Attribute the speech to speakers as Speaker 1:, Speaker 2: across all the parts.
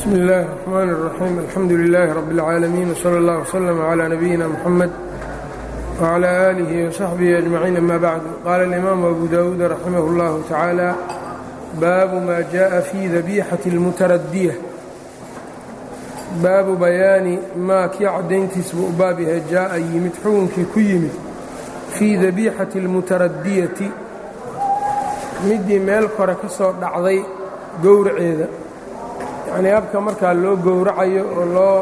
Speaker 1: bsmi اllahi الرحmn الرaxيim alxamdu لilaahi rab اlcaalamiin wslى اllah wslm عlى nabiyina mxamed wعlى آlihi وsaxbihi أجmaciin ama bacdu qaala اlimaamu abu dawuud raximah اllahu tacaala baabu ma jaءa fi dabixati اlmutaradiya baabu bayaani maa kii caddayntiis buu u baab yahay jaa'a yimid xukunkii ku yimid fii dabixati اlmutaradiyati midii meel kore ka soo dhacday gowraceeda yacnii habka markaa loo gowracayo oo loo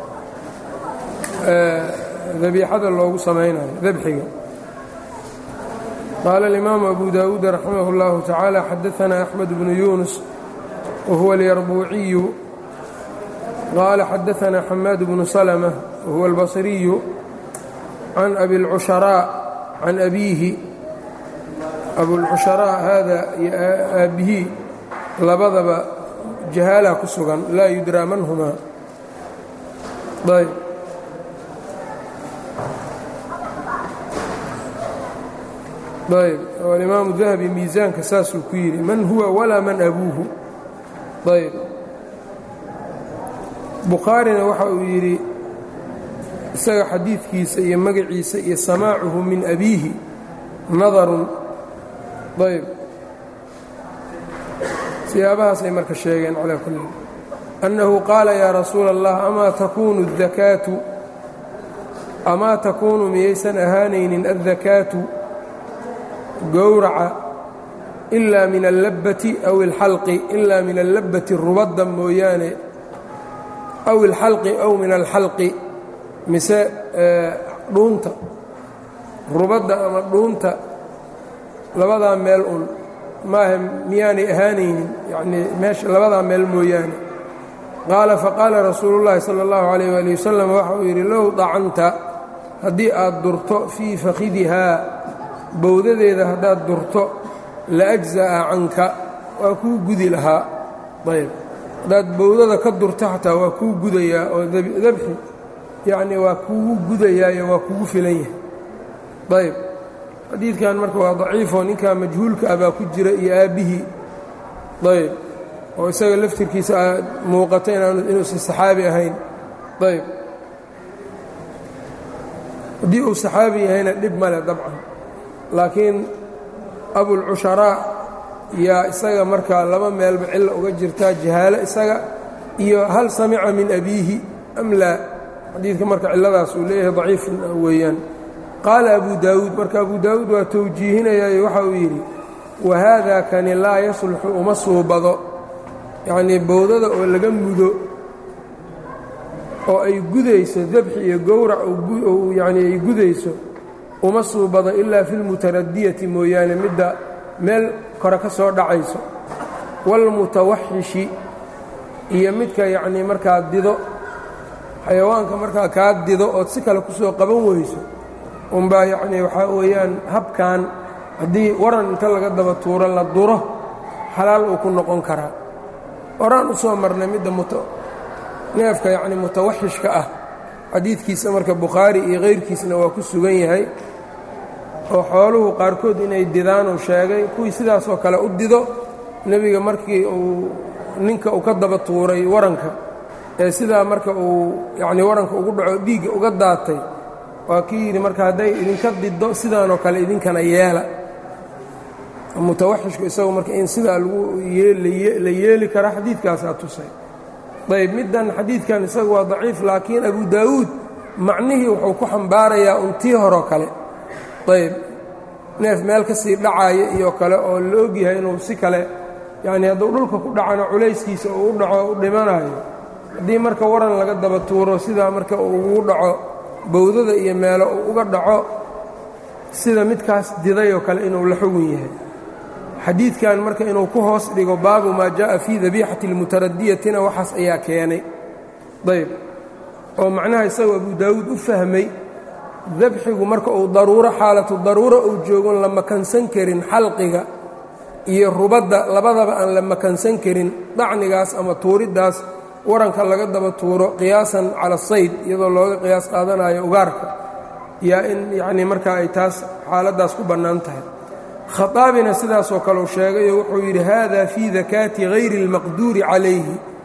Speaker 1: dabiixada loogu samaynayo dabxiga qaala alimaamu abu daawuud raximah اllahu tacaala xadaanaa axmed bnu yuunus wa huwa alyarbuuciyu qaala xadaanaa xamaad bnu salma wahuwa albasriyu can abi اlcusharaaء can abiihi abulcusharaaء hada iyo aabbihii labadaba jahaala ku sugan laa yudraa man humaa ayb ayb oo alimaamu dahabi miisaanka saasuu ku yidhi man huwa walaa man abuuhu ayb bukhaarina waxa uu yidhi isaga xadiidkiisa iyo magaciisa iyo samaacuhu min abiihi nadarun ayb siyaabahaasay marka sheegeen calaa kulli annahu qaala yaa rasuula allah amaa takuunu adakaatu amaa takuunu miyaysan ahaanaynin addakaatu gowraca ilaa min allabbati aw ilxalqi ilaa min allabbati rubadda mooyaane aw ilxalqi aw min alxalqi mise dhuunta rubadda ama dhuunta labadaa meel un maaha miyaanay ahaanaynin yacnii meesha labadaa meel mooyaane qaala faqaala rasuulu llaahi sala allahu calayh waali wasalam waxa uu yidhi low dacanta haddii aad durto fii fakhidihaa bowdadeeda haddaad durto la ajza'a canka waa kuu gudi lahaa ayb haddaad bowdada ka durto xataa waa kuu gudayaa oo dabxi yacnii waa kuugu gudayaayo waa kugu filan yahay ayb xadiidkan marka waa daciifoo ninkaa majhuulka ah baa ku jira iyo aabbihii ayb oo isaga laftirkiisa aad muuqata inuusan saxaabi ahayn ayb haddii uu saxaabi yahayna dhib male dabcan laakiin abulcusharaa yaa isaga markaa laba meelba cilla uga jirtaa jahaalo isaga iyo hal samica min abiihi am laa xadiidka marka cilladaas uu leeyahay daciifun weeyaan qaala abu daawuud marka abu daawuud waa towjiihinayaayo waxa uu yidhi wa haadaa kani laa yasluxu uma suubado yacnii bowdada oo laga mudo oo ay gudayso dabxi iyo gowrac yacnii ay gudayso uma suubado ilaa fi lmutaradiyati mooyaane midda meel kore ka soo dhacayso waalmutawaxishi iyo midka yacnii markaa dido xayawaanka markaa kaa dido ood si kale ku soo qaban weyso unbaa yacnii waxaa weeyaan habkan haddii waran inta laga daba tuuro la duro xalaal uu ku noqon karaa horaan u soo marnay midda neefka yacnii mutawaxishka ah xadiidkiisa marka bukhaari iyo kayrkiisna waa ku sugan yahay oo xooluhu qaarkood inay didaanuu sheegay kuwii sidaasoo kale u dido nebiga markii uu ninka uu ka daba tuuray waranka ee sidaa marka uu yacnii waranka ugu dhaco dhiigga uga daatay waa kii yidhi marka hadday idinka diddo sidaanoo kale idinkana yeela mutawaxishku isagu marka in sidaa lagu la yeeli kara xadiidkaasaa tusay ayb middan xadiidkan isagu waa daciif laakiin abu daawuud macnihii wuxuu ku xambaarayaa untii horoo kale ayb neef meel ka sii dhacaaya iyo kale oo la ogyahay inuu si kale yacnii hadduu dhulka ku dhacano culayskiisa uu u dhaco u dhimanayo haddii marka waran laga daba tuuro sidaa marka uu ugu dhaco bowdada iyo meelo uu uga dhaco sida midkaas didayoo kale inuu la xugun yahay xadiidkan marka inuu ku hoos dhigo baabu maa jaaءa fii dabiixati اlmutaradiyatina waxaas ayaa keenay ayb oo macnaha isagoo abu daawuud u fahmay dabxigu marka uu daruuro xaalatu daruuro uu joogon la makansan karin xalqiga iyo rubadda labadaba aan la makansan karin dacnigaas ama tuuriddaas waranka laga daba tuuro qiyaasan cala asayd iyadoo looga qiyaas qaadanayo ugaarka yaa in yacnii markaa ay taas xaaladdaas ku bannaan tahay khaaabina sidaasoo kaleu sheegayo wuxuu yidhi hada fii dakaati hayri اlmaqduuri calayhi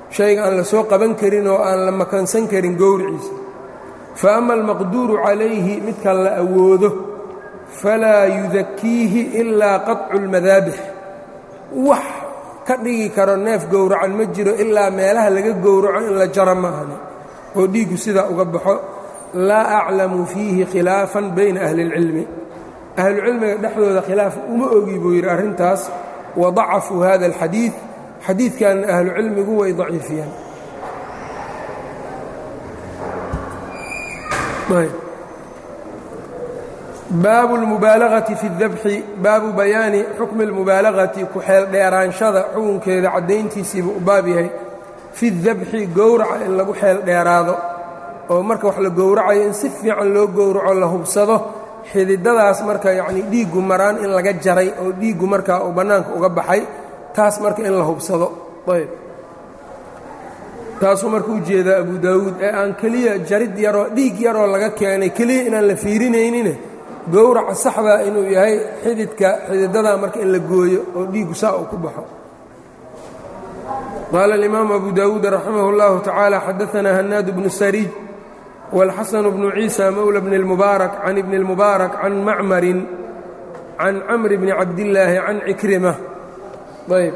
Speaker 1: shayga aan la soo qaban karin oo aan la makansan karin gowriciisa fa ama almaqduuru calayhi midka la awoodo falaa yudakiihi ilaa qaطcu اlmadaabix wax ka dhigi karo neef gowracan ma jiro ilaa meelaha laga gowraco in la jaro maahane oo dhiiggu sidaa uga baxo laa aclamu fiihi khilaafan bayna ahli اlcilmi ahlucilmiga dhexdooda khilaaf uma ogi buu yidhi arrintaas wadacafuu hada alxadiid xadiidkanna ahlucilmigu way daciifiyeen baabu اlmubaalagati fi اdabxi baabu bayaani xukmi اlmubaalagati ku-xeel dheeraanshada xukunkeeda caddayntiisiibuu u baab yahay fi dabxi gowraca in lagu xeel dheeraado oo marka wax la gowracayo in si fiican loo gowraco la hubsado xididadaas marka yacnii dhiiggu maraan in laga jaray oo dhiiggu markaa uu bannaanka uga baxay taas marka in la hubsado ayb taasuu marka u jeedaa abu daawuud ee aan keliya jarid yaroo dhiig yaroo laga keenay keliya inaan la fiirinaynine gowraca saxdaa inuu yahay xididka xididadaa marka in la gooyo oo dhiiggu saa uu ku baxo qaala alimaamu abu daawuud raximah اllahu tacaala xadaanaa hanaad bnu sariij والxasن بن عيسى mولى بن المبارك عن بن المبارك عن معmر عن cمر بن cabداللaahi عن عكرمة yب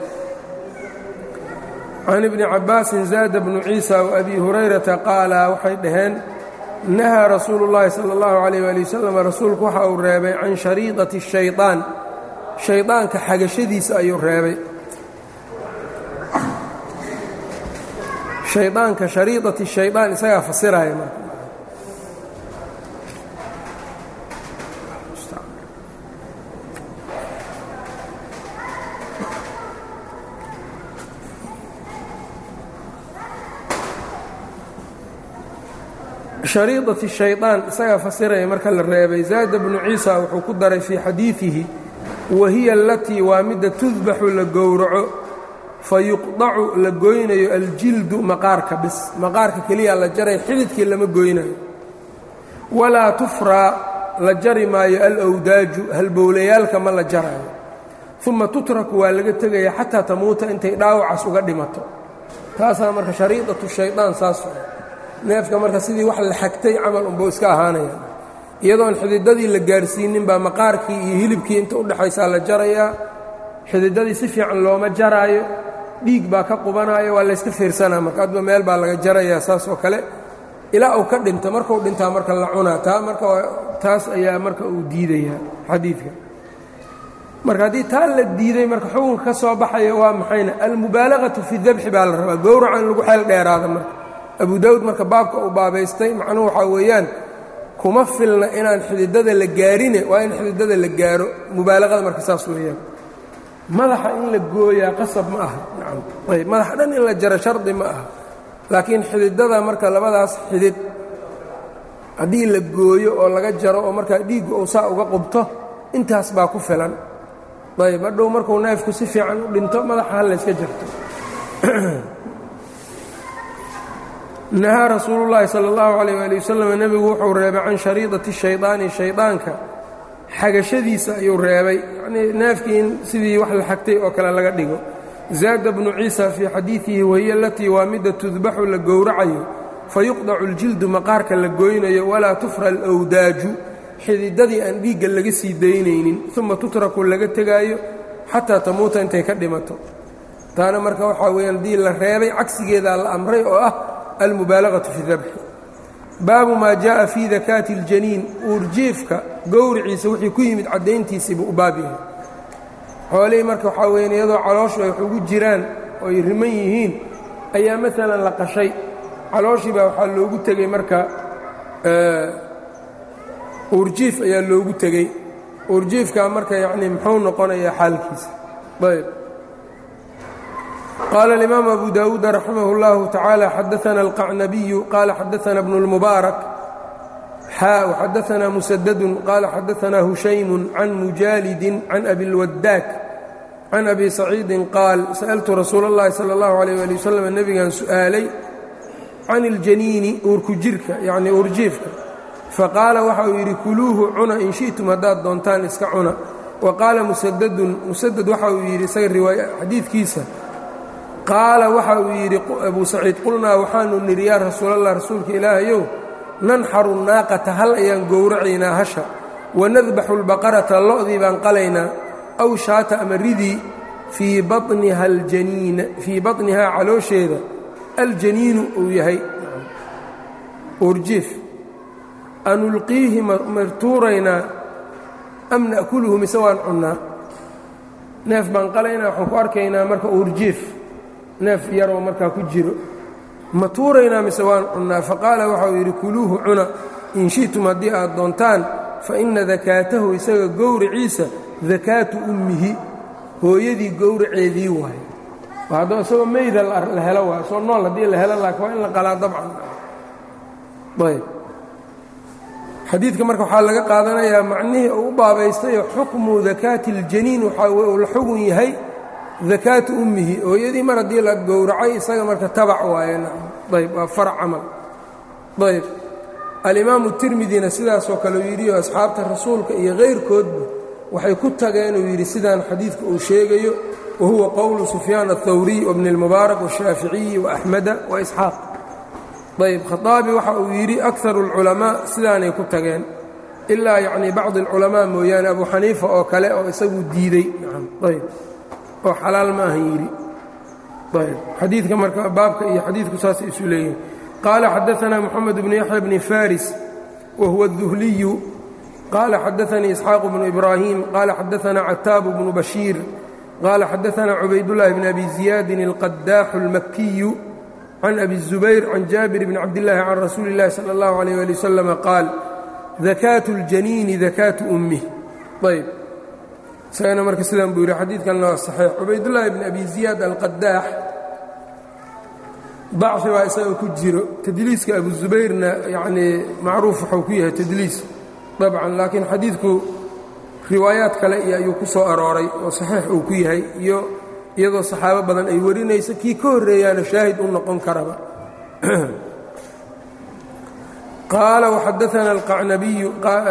Speaker 1: عن بن cabاasi زاد بن عيسى وأbي هuريرaةa qاala waxay dhaheen نahىa rasuul الlahi salى الlaه عليه وaلي وsلم rasuulku waxa uu reebay can شhariiطaةi الشhayطاan شhayطaanka xagashadiisa ayuu reebay شhayطaanka شhariiطaةi الشhayطاan isagaa fasiraya marka shariidati shayطaan isagaa fasiraya marka la reebay zaada bnu ciisa wuxuu ku daray fii xadiidihi wa hiya alatii waa midda tudbaxu la gowraco fayuqdacu la goynayo aljildu maqaarka bis maqaarka keliya la jaray xididkii lama goynayo walaa tufraa la jari maayo alwdaaju halbowlayaalka ma la jarayo uma tutraku waa laga tegaya xataa tamuuta intay dhaawacaas uga dhimato taasaa marka shariidatu shayطaan saas neefka marka sidii wax la xagtay camal unbuu iska ahaanaya iyadoon xididadii la gaarsiinin baa maqaarkii iyo hilibkii inta u dhexaysaa la jarayaa xididadii si fiican looma jaraayo dhiig baa ka qubanaayo waa layska fiirsanaa marka adba meel baa laga jarayaa saas oo kale ilaa uu ka dhinto markuu dhintaa marka la cunaa taa marka taas ayaa marka uu diidayaa xadiidka marka haddii taa la diiday marka xukunka ka soo baxaya waa maxayna almubaalagatu fi dabxi baa la rabaa gowraca in lagu xeel dheeraada marka abu daawud marka baabka uu baabaystay macnuhu waxaa weeyaan kuma filna inaan xididada la gaarine waa in xididada la gaaro mubaalaqada marka saas weeyaan madaxa in la gooyaa qasab ma aha nacam ayb madaxa dhan in la jaro shardi ma aha laakiin xididada marka labadaas xidid haddii la gooyo oo laga jaro oo markaa dhiiggu uu saa uga qubto intaas baa ku filan ayb hadhow markuu neefku si fiican u dhinto madaxa ha layska jarto nahaa rasuulu llaahi sala allahu calayh waali wasalam nebigu wuxuu reebay can shariidati shaydaani shaydaanka xagashadiisa ayuu reebay yacnii neefkii in sidii wax la xagtay oo kale laga dhigo zaada bnu ciisa fii xadiidihi wahiya alatii waa midda tudbaxu la gowracayo fayuqdacu اljildu maqaarka la goynayo walaa tufra alwdaaju xididadii aan dhiigga laga sii daynaynin uma tutraku laga tegaayo xataa tamuuta intay ka dhimato taana marka waxaa weyaan haddii la reebay cagsigeedaa la amray oo ah almubaalagaةu fi dabxi baabu maa jaءa fii dakaati اljaniin uurjiifka gowriciisa wixii ku yimid caddayntiisiibuu u baab yahay xoolihii marka waxaa weyan iyadoo calooshu ay wax ugu jiraan oo ay riman yihiin ayaa maalan la qashay calooshii baa waxaa loogu tegey marka uurjiif ayaa loogu tegey uurjiifkaa marka yacnii muxuu noqonayaa xaalkiisa ayb qaala الإimaam abu dawuud raximah اllahu taعaalى xadaثna الqacnabiyu qaala xadaثna bnu اlmubaarak xaa وxadaثna musadadu qaala xadaثna hushaymu can mujaalidi can abi اlwadaak can abi saciidi qaal sa'ltu rasuul اllahi salى اllahu عalيه ali waslm nebigan su'aalay can اljaniini uurku jirka yacni uurjiifka faqaala waxa uu yidhi kuluuhu cuna in shi'tum haddaad doontaan iska cuna wa qaala musadadun musadad waxa uu yidhi isaga riwaaya xadiidkiisa qaala waxa uu yidhi abuu saciid qulnaa waxaanu nidhi yaa rasuulallah rasuulka ilaahayow nanxaru naaqata hal ayaan gowracaynaa hasha wanadbaxu lbaqarata lo'dii baan qalaynaa aw shaata ama ridii fii baniha aljaniina fii baطnihaa caloosheeda aljaniinu uu yahay uurjiif anulqiihi martuuraynaa am na'kuluhu mise waan cunnaa neef baan qalaynaa waxaan ku arkaynaa marka uurjiif neef yaroo markaa ku jiro ma tuuraynaa mise waan cunnaa faqaala waxa uu yidhi kuluuhu cuna in shi'tum haddii aad doontaan fa inna dakaatahu isaga gowriciisa dakaatu ummihi hooyadii gowraceedii waaye haddoo isagoo meyda la helo waayo soo nool haddii la helo laakiin waa in la qalaa dabcan ayb xadiidka marka waxaa laga qaadanayaa macnihii uu u baabaystayo xukmu dakaati اljaniin waxaa uu la xugun yahay dakaatu ummihi hooyadii mar haddii la gowracay isaga marka tabac waaye ayb waa farac camal ayb alimaamu tirmidina sidaasoo kale uu yidhi asxaabta rasuulka iyo kayrkoodba waxay ku tageen uu yidhi sidaan xadiidka uu sheegayo wa huwa qowlu sufyaan aلthawriy wbni اlmubaarak wالshaaficiyi وaxmeda waisxaaq ayb khaaabi waxa uu yidhi akaru اlculamaa sidaanay ku tageen ilaa yacnii bacdi اlculamaa mooyaane abu xaniifa oo kale oo isagu diidey ayb oo xalaal ma ahan yidhi ayb xadiidka marka baabka iyo xadiidku saasay isu leeyihin qaala xadaanaa moxamed bnu yaxya bni faris wa huwa الduhliyu qaala xadaanii isxaaq bnu ibraahim qaala xadaanaa cataabu bnu bashiir qaala xadaanaa cubaydاllahi bn abi ziyaadin اlqadaaxu اlmakiyu can abi الzubayr can jaabir bn cabdillaahi can rasuuli اllahi salى اllahu عalيyh ali wasalam qaal dakaatu اljaniini dakaatu ummih ayb isagana marka sidaan buu yidhi xadiidkanna waa saxiix cubaydullaahi bn abi ziyaad alqadaax dacfi baa isaga ku jiro tadliiska abu zubayrna yacnii macruuf waxuu ku yahay tadliis dabcan laakiin xadiidku riwaayaad kale iyo ayuu ku soo arooray oo saxiix uu ku yahay iyo iyadoo saxaabo badan ay warinayso kii ka horreeyaana shaahid u noqon karaba qaala waxadaana alqacnabiyu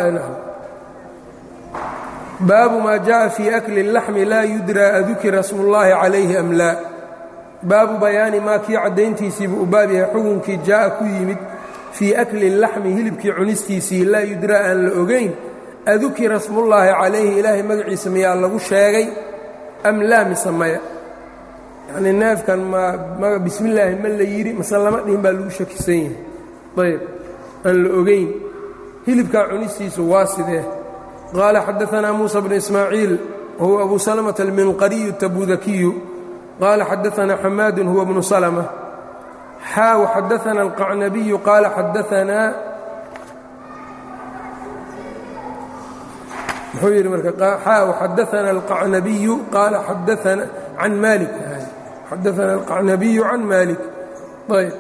Speaker 1: baabu maa jaءa fii akli اlaxmi laa yudraa adukira smu اllahi calayhi am laa baabu bayaani maa kii caddayntiisiibuu u baab yahay xukunkii jaa'a ku yimid fii akli اlaxmi hilibkii cunistiisii laa yudraa aan la ogayn adukira smullaahi calayhi ilaahay magaciisa miyaa lagu sheegay am laa mise maya yacnii neefkan ma bismi illaahi ma la yidhi mase lama dhihin baa lagu shakisan yahay ayb aan la ogayn hilibkaa cunistiisu waa sidee qaala xadaanaa muusa bnu ismaaciil wahuwa abu salamata alminqariyu tabudakiyu qaala xadaanaa xamaadun huwa bnu salma xaa waxadaana alqacnabiyu qaala xadaanaa muxuu yidhi marka xaa waxadaana alqacnabiyu qaala xadaana can maalik xadaana alqacnabiyu can maalik ayb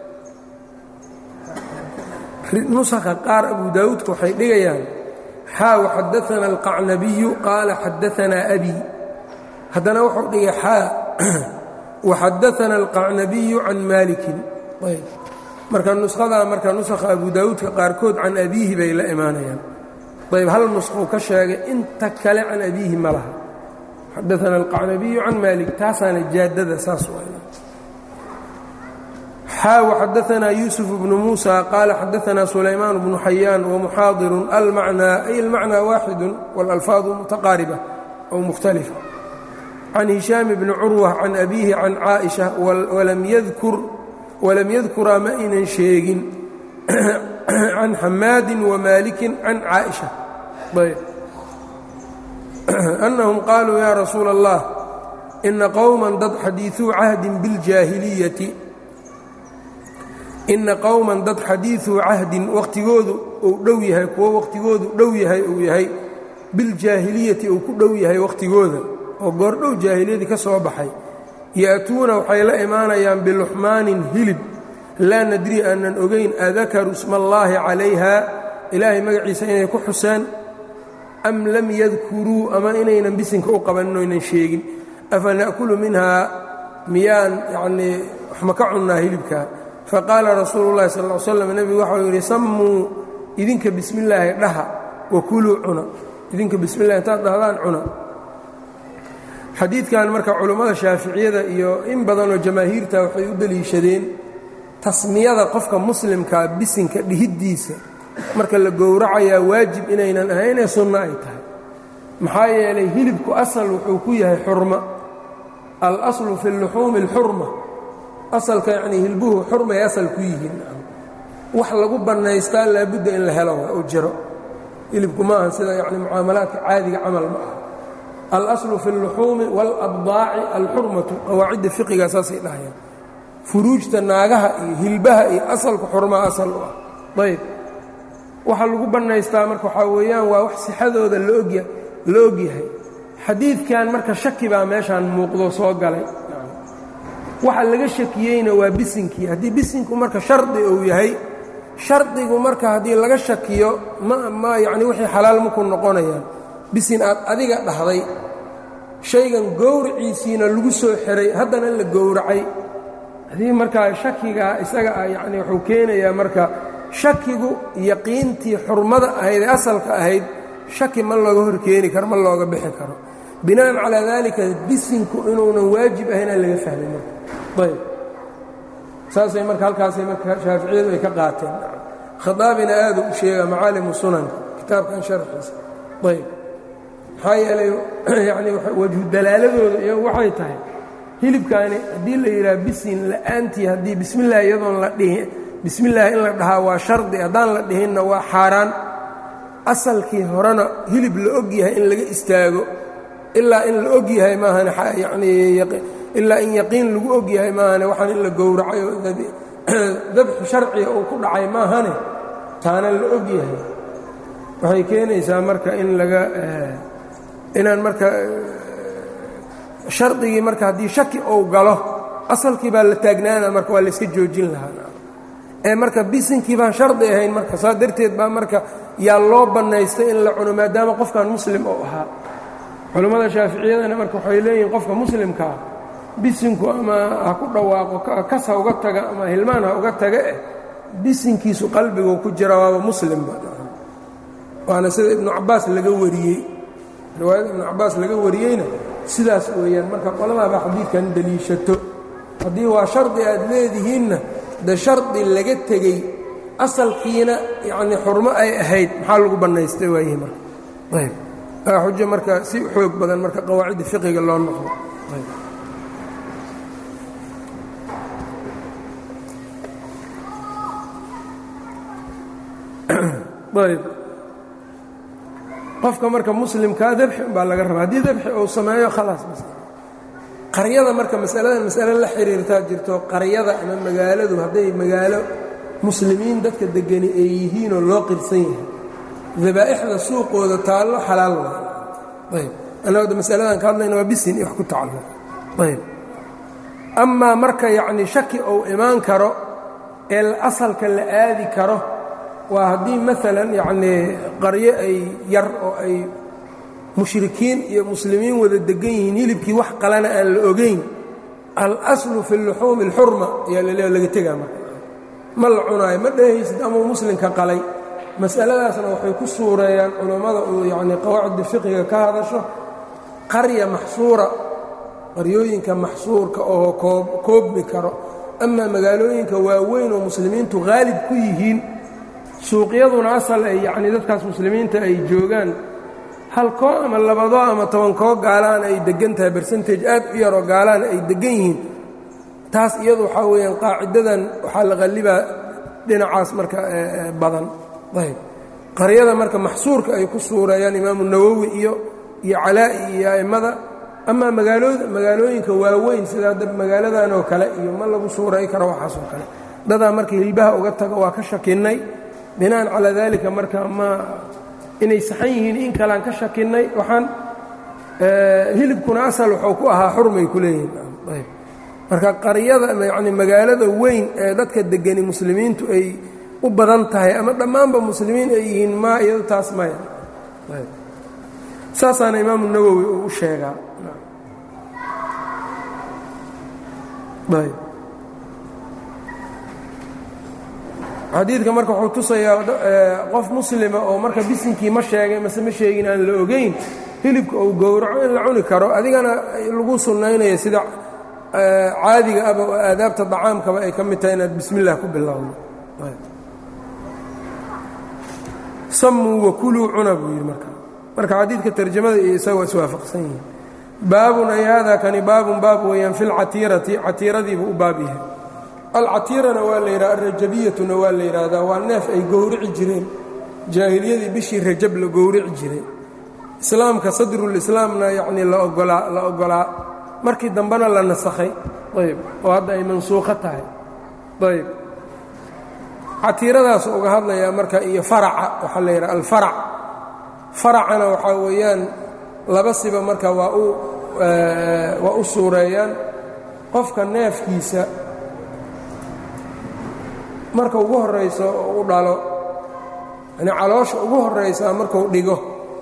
Speaker 1: nusakha qaar abu daawuudka waxay dhigayaan xaa waxadaana alqacnabiyu qaala xadaanaa abi haddana wuxuu dhigay xaa waxadaana alqacnabiyu can maalikin ayb marka nushadaa marka nusakha abu daawuudka qaarkood can abiihi bay la imaanayaan ayb hal nuskhuu ka sheegay inta kale can abiihi ma laha xadaana alqacnabiyu can maalik taasaana jaadada saas xaa waxadaanaa yuusuf bnu muusa qaala xadaanaa sulaymaan bnu xayaan wamuxaadirun almacnaa ay almacnaa waaxidu walalfaadu mutaqaariba aw mukhtalifa can hishaam bni curwa can abiihi can caaئisha walam yadkuraa ma aynan sheegin can xamaadin wamaalikin can caaئisha ayb annahum qaaluu yaa rasuula اllah ina qowman dad xadiiثuu cahdin biاljaahiliyati ina qowman dad xadiiثuu cahdin wakhtigoodu uu dhow yahay kuwo wakhtigoodu dhow yahay uu yahay biljaahiliyati uu ku dhow yahay wakhtigooda oo goordhow jaahiliyadii ka soo baxay ya'tuuna waxay la imaanayaan biluxmaanin hilib laa nadri aanan ogayn adakaru sma allaahi calayha ilaahay magaciisa inay ku xuseen am lam yadkuruu ama inaynan bisinka u qabanin oynan sheegin afa na'kulu minhaa miyaan yacnii wax ma ka cunnaa hilibkaa faqaala rasuulu llahi sal ll slam nebigu waxau yidhi sammuu idinka bismillaahi dhaha wa kuluu cuna idinka bismillahi intaad dhahdaan cuna xadiidkan marka culummada shaaficiyada iyo in badanoo jamaahiirta waxay u deliishadeen tasmiyada qofka muslimkaa bisinka dhihiddiisa marka la gowracayaa waajib inaynan ahaynee sunno ay tahay maxaa yeelay hilibku asal wuxuu ku yahay xurma alaslu fi luxuumi alxurma asalka yacnii hilbuhu xurmay asal ku yihiin wax lagu bannaystaa laabudda in la helo oo jiro hilibku ma aha sida yani mucaamalaadka caadiga camal ma aha alaslu fi اlluxuumi wاlabdaaci alxurmatu qawaacidda fiqiga saasay dhahayaan furuujta naagaha iyo hilbaha iyo asalka xurmaa asal u ah ayb waxa lagu bannaystaa marka waxaa weeyaan waa wax sixadooda laogya la ogyahay xadiidkan marka shaki baa meeshaan muuqdo soo galay waxa laga shakiyeyna waa bisinkii haddii bisinku marka shardi uu yahay shardigu marka haddii laga shakiyo ma ma yacni wixii xalaal maku noqonayaan bisin aad adiga dhahday shaygan gowraciisiina lagu soo xiray haddana la gowracay haddii markaa shakigaa isaga ah yacni wuxuu keenayaa marka shakigu yaqiintii xurmada ahayd ee asalka ahayd shaki ma looga hor keeni karo ma looga bixi karo bina'an calaa daalika bisinku inuunan waajib ahaynaa laga fahmay marka ayb saasay marka halkaasay marka shaaficiyadu ay ka qaateen khadaabina aadu u sheegaa macaalimu sunanka kitaabkan sharxiisa ayb maxaa yeelay yacni wajhu dalaaladooda iyo waxay tahay hilibkaani haddii la yidhaha bisin la'aantii haddii bismillaah iyadoon la dhihin bismillaah in la dhahaa waa shardi haddaan la dhihinna waa xaaraan asalkii horena hilib la og yahay in laga istaago ilaa in la og yahay maahan yanii ilaa in yaqiin lagu og yahay maahane waxaan in la gowracay oo dabxu sharciga uu ku dhacay maahane taana la og yahay waxay keenaysaa marka in laga inaan marka shardigii marka haddii shaki uu galo asalkii baa la taagnaana marka waa layska joojin lahaa ee marka bisinkii baan shardi ahayn marka saa darteed baa marka yaa loo bannaystay in la cuno maadaama qofkan muslim oo ahaa culammada shaaficiyadana marka waxay leeyihiin qofka muslimkaa bisinku ama ha ku dhawaaqo kas ha uga taga ama hilmaan ha uga taga eh bisinkiisu qalbigu ku jira waaba muslimba waana sida ibnu cabbaas laga wariyey riwaayada ibnu cabbaas laga wariyeyna sidaas weeyaan marka qoladaaba xadiidkan deliishato haddii waa shardi aad leedihiinna de shardi laga tegey asalkiina yacnii xurmo ay ahayd maxaa lagu bannaystay waayihi marka ayb waa xujo marka si xoog badan marka qawaacidda fiqiga loo noqdo ayb qofka marka muslimkaa dabxi baa laga rabaa haddii dabxi uu sameeyo khalaas qaryada marka masaladan masale la xiriirtaa jirto qaryada ama magaaladu hadday magaalo muslimiin dadka degani ay yihiinoo loo qirsan yahay dabaa'ixda suuqooda taallo xalaal waa ayb annagooda masaladan ka hadlayna waa bisin iyo wax ku tacalluq ayb amaa marka yacnii shaki uu imaan karo ee asalka la aadi karo waa haddii maalan yacnii qaryo ay yar oo ay mushrikiin iyo muslimiin wada degan yihiin hilibkii wax qalana aan la ogayn alaslu fi luxuumi اlxurma ayaa laleeya laga tegaa marka ma la cunaayo ma dhehaysid amau muslimka qalay mas'aladaasna waxay ku suureeyaan culammada uu yacnii qawaacidda fiqiga ka hadasho qarya maxsuura qaryooyinka maxsuurka oo koob koobmi karo amaa magaalooyinka waaweyn oo muslimiintu haalib ku yihiin suuqyaduna asal ay yacnii dadkaas muslimiinta ay joogaan halkoo ama labadoo ama tobankoo gaalaan ay deggan tahay bersentage aad u yaroo gaalaan ay deggan yihiin taas iyadu waxaa weeyaan qaacidadan waxaa la qallibaa dhinacaas marka badan ayb qaryada marka maxsuurka ay ku suureeyaan imaamu nawowi iyo iyo calaa'i iyo a'immada amaa magaalooda magaalooyinka waaweyn sida hadda magaaladan oo kale iyo ma lagu suuray karo waxaasoo kale dadaa marka hilbaha uga tago waa ka shakinnay bina'an calaa daalika marka ma inay saxan yihiin in kalean ka shakinnay waxaan hilibkuna asal wuxuu ku ahaa xurmay ku leeyihiin ayb marka qaryada yani magaalada weyn ee dadka degani muslimiintu ay u badan tahay ama dhammaanba muslimiin ay yihiin ma iyado taas maya ayb saasaana imaamu nawowi uu u sheegaa ayb xadiidka marka wuxuu tusayaa qof muslima oo marka bisinkii ma sheegay mase ma sheegin aan la ogayn hilibka uu gowraco in la cuni karo adigana lagu sunnaynayo sida caadiga aba oo aadaabta dacaamkaba ay ka mid tahay inaad bismi illah ku bilowdo samuu wakuluu cuna buu yidhi marka marka xadiidka tarjamada iyo isaga waa iswaafaqsan yihiin baabun ay haadaa kani baabun baab weeyaan fi lcatiirati catiiradiibuu u baab yahay alcatiirana waa la yidhaha alrajabiyatuna waa la yidhaahdaa waa neef ay gowrici jireen jaahiliyadii bishii rajab la gowrici jiray islaamka sadrulislaamna yacnii la ogolaa la ogolaa markii dambena la nasakhay ayb oo hadda ay mansuukho tahay ayb catiiradaas uga hadlayaa marka iyo faraca waxaa la yidhaha alfarac faracana waxaa weeyaan laba siba marka waa u waa u suureeyaan qofka neefkiisa marka ugu horrayso oo u dhalo yani caloosha ugu horraysaa markuu dhigo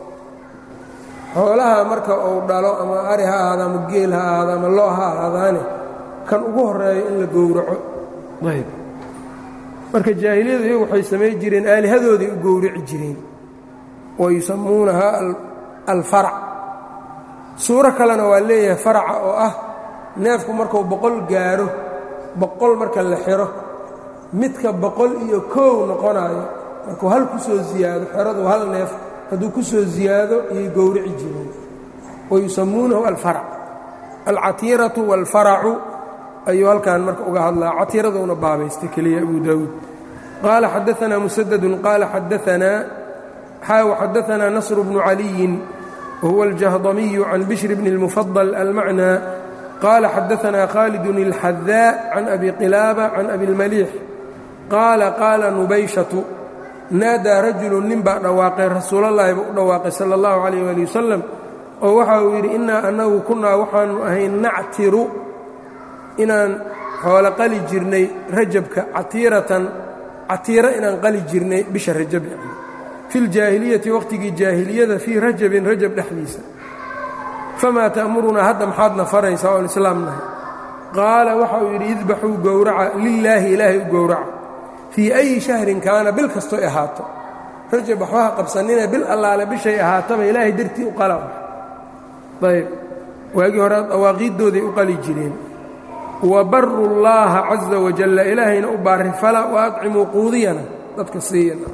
Speaker 1: xoolaha marka uu dhalo ama ari ha ahaada ama geel ha ahaada ama loo ha ahaadaane kan ugu horreeyo in la gowraco ayb marka jaahiliyadu iyagu waxay samay jireen aalihadooday u gowrici jireen wa yusammuunahaa alfarac suuro kalena waa leeyahay faraca oo ah neefku markuu boqol gaaro boqol marka la xiro midka boqol iyo koow noqonaayo markuu hal ku soo ziyaado xeradu hal neef hadduu ku soo ziyaado iyay gowrici jireen wa yusammuunahu alfarac alcatiiratu waalfaracu ayuu halkan marka uga hadlaa catiiraduna baabaystay keliya abu daawuud qaala xadaanaa musadadun qaala xadaanaa xaaw xadaanaa nasru bnu caliyin wahuwa aljahdamiyu can bishri bni اlmufadal almacnaa qaala xadaanaa khaalidun اlxadaa can abi qilaaba can abi اlmaliix qaala qaala nubayshatu naadaa rajulun nin baa dhawaaqay rasuulallaahi buu u dhawaaqay sala اllahu calayh ali wasalam oo waxa uu yidhi innaa annagu kunnaa waxaanu ahay nactiru inaan xoolo qali jirnay rajabka catiiratan catiiro inaan qali jirnay bisha rajab yani fi ljaahiliyati waqhtigii jaahiliyada fii rajabin rajab dhexdiisa famaa ta'murunaa hadda maxaadna faraysaa oon islaam nahay qaala waxa uu yidhi idbaxuu gowraca lilaahi ilaahay u gowraca fii ayi shahrin kaana bil kastoy ahaato rajab waxbaha qabsanina bil allaale bishay ahaataba ilaahay dartii u qala ayb waagii hore dawaaqiiddooday u qali jireen wabaru llaaha caza wajalla ilaahayna u baarifala wa adcimuu quudiyana dadka siiyana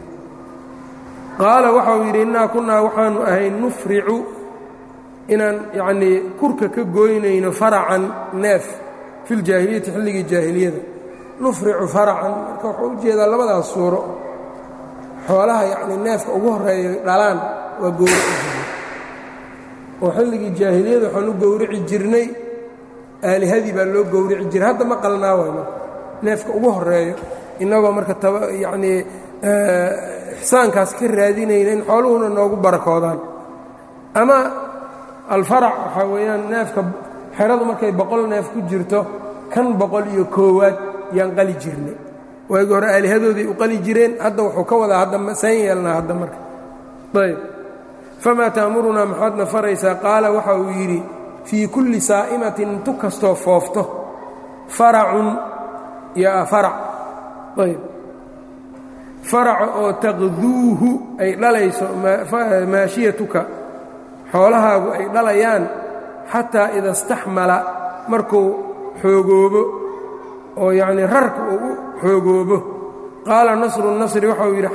Speaker 1: qaala waxau yidhi innaa kunnaa waxaanu ahay nufricu inaan yacnii kurka ka gooynayno faracan neef fi ljaahiliyati xilligii jaahiliyada nufricu faracan marka wuxuu u jeedaa labadaas suuro xoolaha yacnii neefka ugu horreeya dhalaan waa gowraci jirnay oo xilligii jaahiliyada waxaan u gowrici jirnay aalihadii baa loo gowrici jiray hadda ma qalnaa waay marka neefka ugu horeeyo innagoo marka yacnii ixsaankaas ka raadinayna in xooluhuna noogu barakoodaan ama alfarac waxaa weeyaan neefka xeradu markay boqol neef ku jirto kan boqol iyo koowaad yaan qali jirnay waagii hore aalihadooday u qali jireen hadda wuxuu ka wadaa hadda saan yeelnaa hadda marka ayb famaa ta'murunaa maxaadna faraysaa qaala waxa uu yidhi fii kulli saa'imatin intu kastoo foofto faracun yaa farac ayb faraca oo taqduuhu ay dhalayso maashiyatuka xoolahaagu ay dhalayaan xataa ida istaxmala markuu xoogoobo oo yacnii rarka uu u xoogoobo qaala nasru nasri waxauu yidhi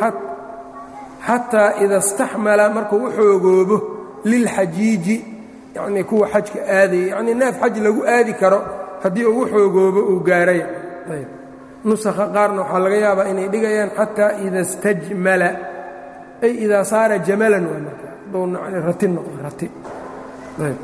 Speaker 1: xataa ida istaxmala markuu u xoogoobo lilxajiiji yacnii kuwa xajka aadaya yacnii neef xaj lagu aadi karo haddii uu u xoogoobo uu gaaray ayb nusakha qaarna waxaa laga yaabaa inay dhigayaan xataa ida istajmala ay idaa saara jamalan waa marka hadduu rati noqdo rati ayb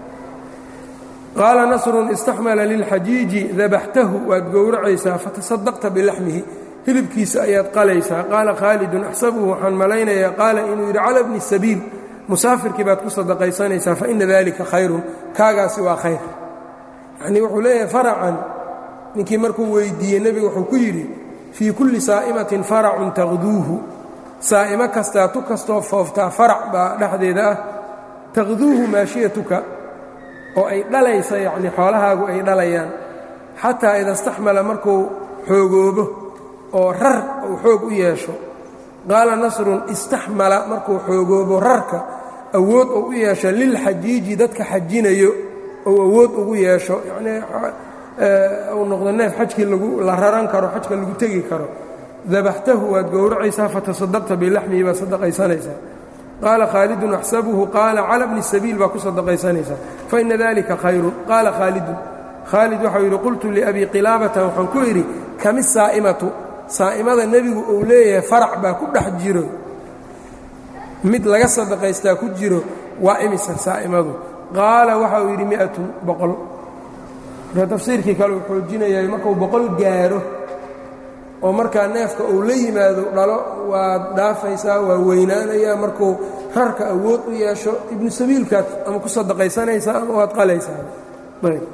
Speaker 1: qaala nasrun istaxmala lilxajiiji dabaxtahu waad gowracaysaa fatasadaqta bilaxmihi hilibkiisa ayaad qalaysaa qaala khaalidun axsabuhu waxaan malaynayaa qaala inuu yidhi cala bni sabiil musaafirkii baad ku sadaqaysanaysaa faina dalika khayrun kaagaasi waa khayr yacnii wuxuu leeyahay faracan ninkii markuu weyddiiyey nebigu wuxuu ku yidhi fii kulli saa'imatin faracun taqduuhu saa'imo kastaa tu kastoo fooftaa farac baa dhexdeeda ah taqduuhu maashiyatuka oo ay dhalaysa yacnii xoolahaagu ay dhalayaan xataa ida istaxmala markuu xoogoobo oo rar uu xoog u yeesho qaala nasrun istaxmala markuu xoogoobo rarka awood uu u yeesho lilxajiiji dadka xajinayo ou awood ugu yeesho yacnii uu noqdo neef xajkii lagu la raran karo xajka lagu tegi karo dabaxtahu waad gowracaysaa fatasadaqta bilaxmihi baad sadaqaysanaysaa qaala khaalidun axsabuhu qaala cala bni sabiil baa ku sadaqaysanaysaa faina dalika khayrun qaala khaalidun khaalid waxau yidhi qultu liabii qilaabata waxaan ku idhi kami saa'imatu saa'imada nebigu uu leeyahay farac baa ku dhex jiro mid laga sadaqaystaa ku jiro waa imisa saa'imadu qaala waxa uu yidhi mi'atun boqol marka tafsiirkii kale uu xoojinayaa markuu boqol gaaro oo markaa neefka uu la yimaado dhalo waad dhaafaysaa waa weynaanayaa markuu rarka awood u yeesho ibnu sabiilkaad ama ku sadaqaysanaysaa ama waad qalaysaa ayb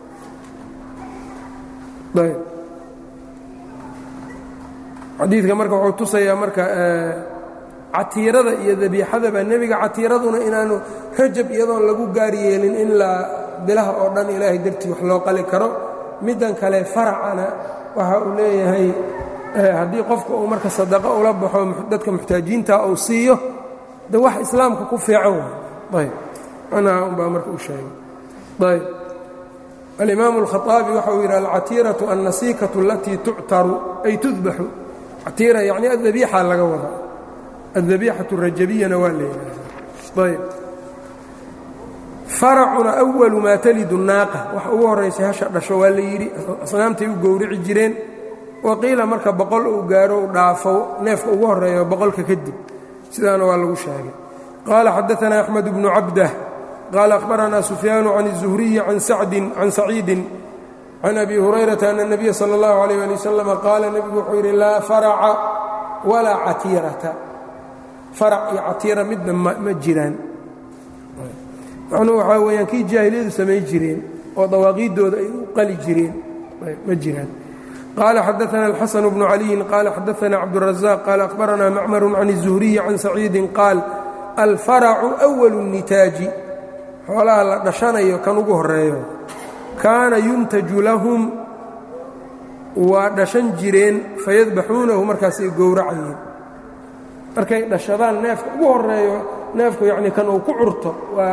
Speaker 1: ayb xadiidka marka wuxuu tusayaa marka catiirada iyo dabiixadaba nebiga catiiraduna inaanu rajab iyadoon lagu gaar yeelin in la bilaha oo dhan ilaahay dartii wax loo qali karo middan kale faracana waxa uu leeyahay haddii qofka uu marka sadaqo ula baxo dadka muxtaajiinta uu siiyo de wax islaamka ku fiican waay ayb macnaha unbaa marka u sheegay ayb alimaamu alkhaaabi waxa uu yidhi alcatiiratu annasiikatu alatii tuctaru ay tudbaxu catiira yacni addabiixa laga wadaa addabiixatu rajabiyana waa la yidhaahdaa ayb faracuna awalu maa talidu naaqa wax ugu horraysay hasha dhasho waa la yidhi asnaamtay u gowrici jireen waqiila marka boqol uu gaaro u dhaafo neefka ugu horreeyo boqolka kadib sidaana waa lagu sheegay qaala xadaanaa axmed bnu cabdah qaala akhbaranaa sufyaanu can الzuhriyi can sacdin can saciidin can abi hurayrata ana الnabiya salى اllahu عalيh ali wasalam qaala nebigu wuxuu yidhi laa faraca walaa catiirata farac iyo catiira midna ma jiraan macnuhu waxaa weeyaan kii jaahiliyadu samay jireen oo dawaaqiiddooda ay u qali jireen ma jiraan qال xdثna الxسن بن علي qال xdثna cبدالرزاq qال أخبرna mcmر عن الزهري عن سacيidi qاal الفرc أول النitaaji xoolaha la dhashanayo kan ugu horeeyo kaana yuntaju lahum waa dhashan jireen fayadbaxuunahu markaasay gowracayeen markay dhashadaan neefka ugu horeeyo neefku yani kan uu ku curto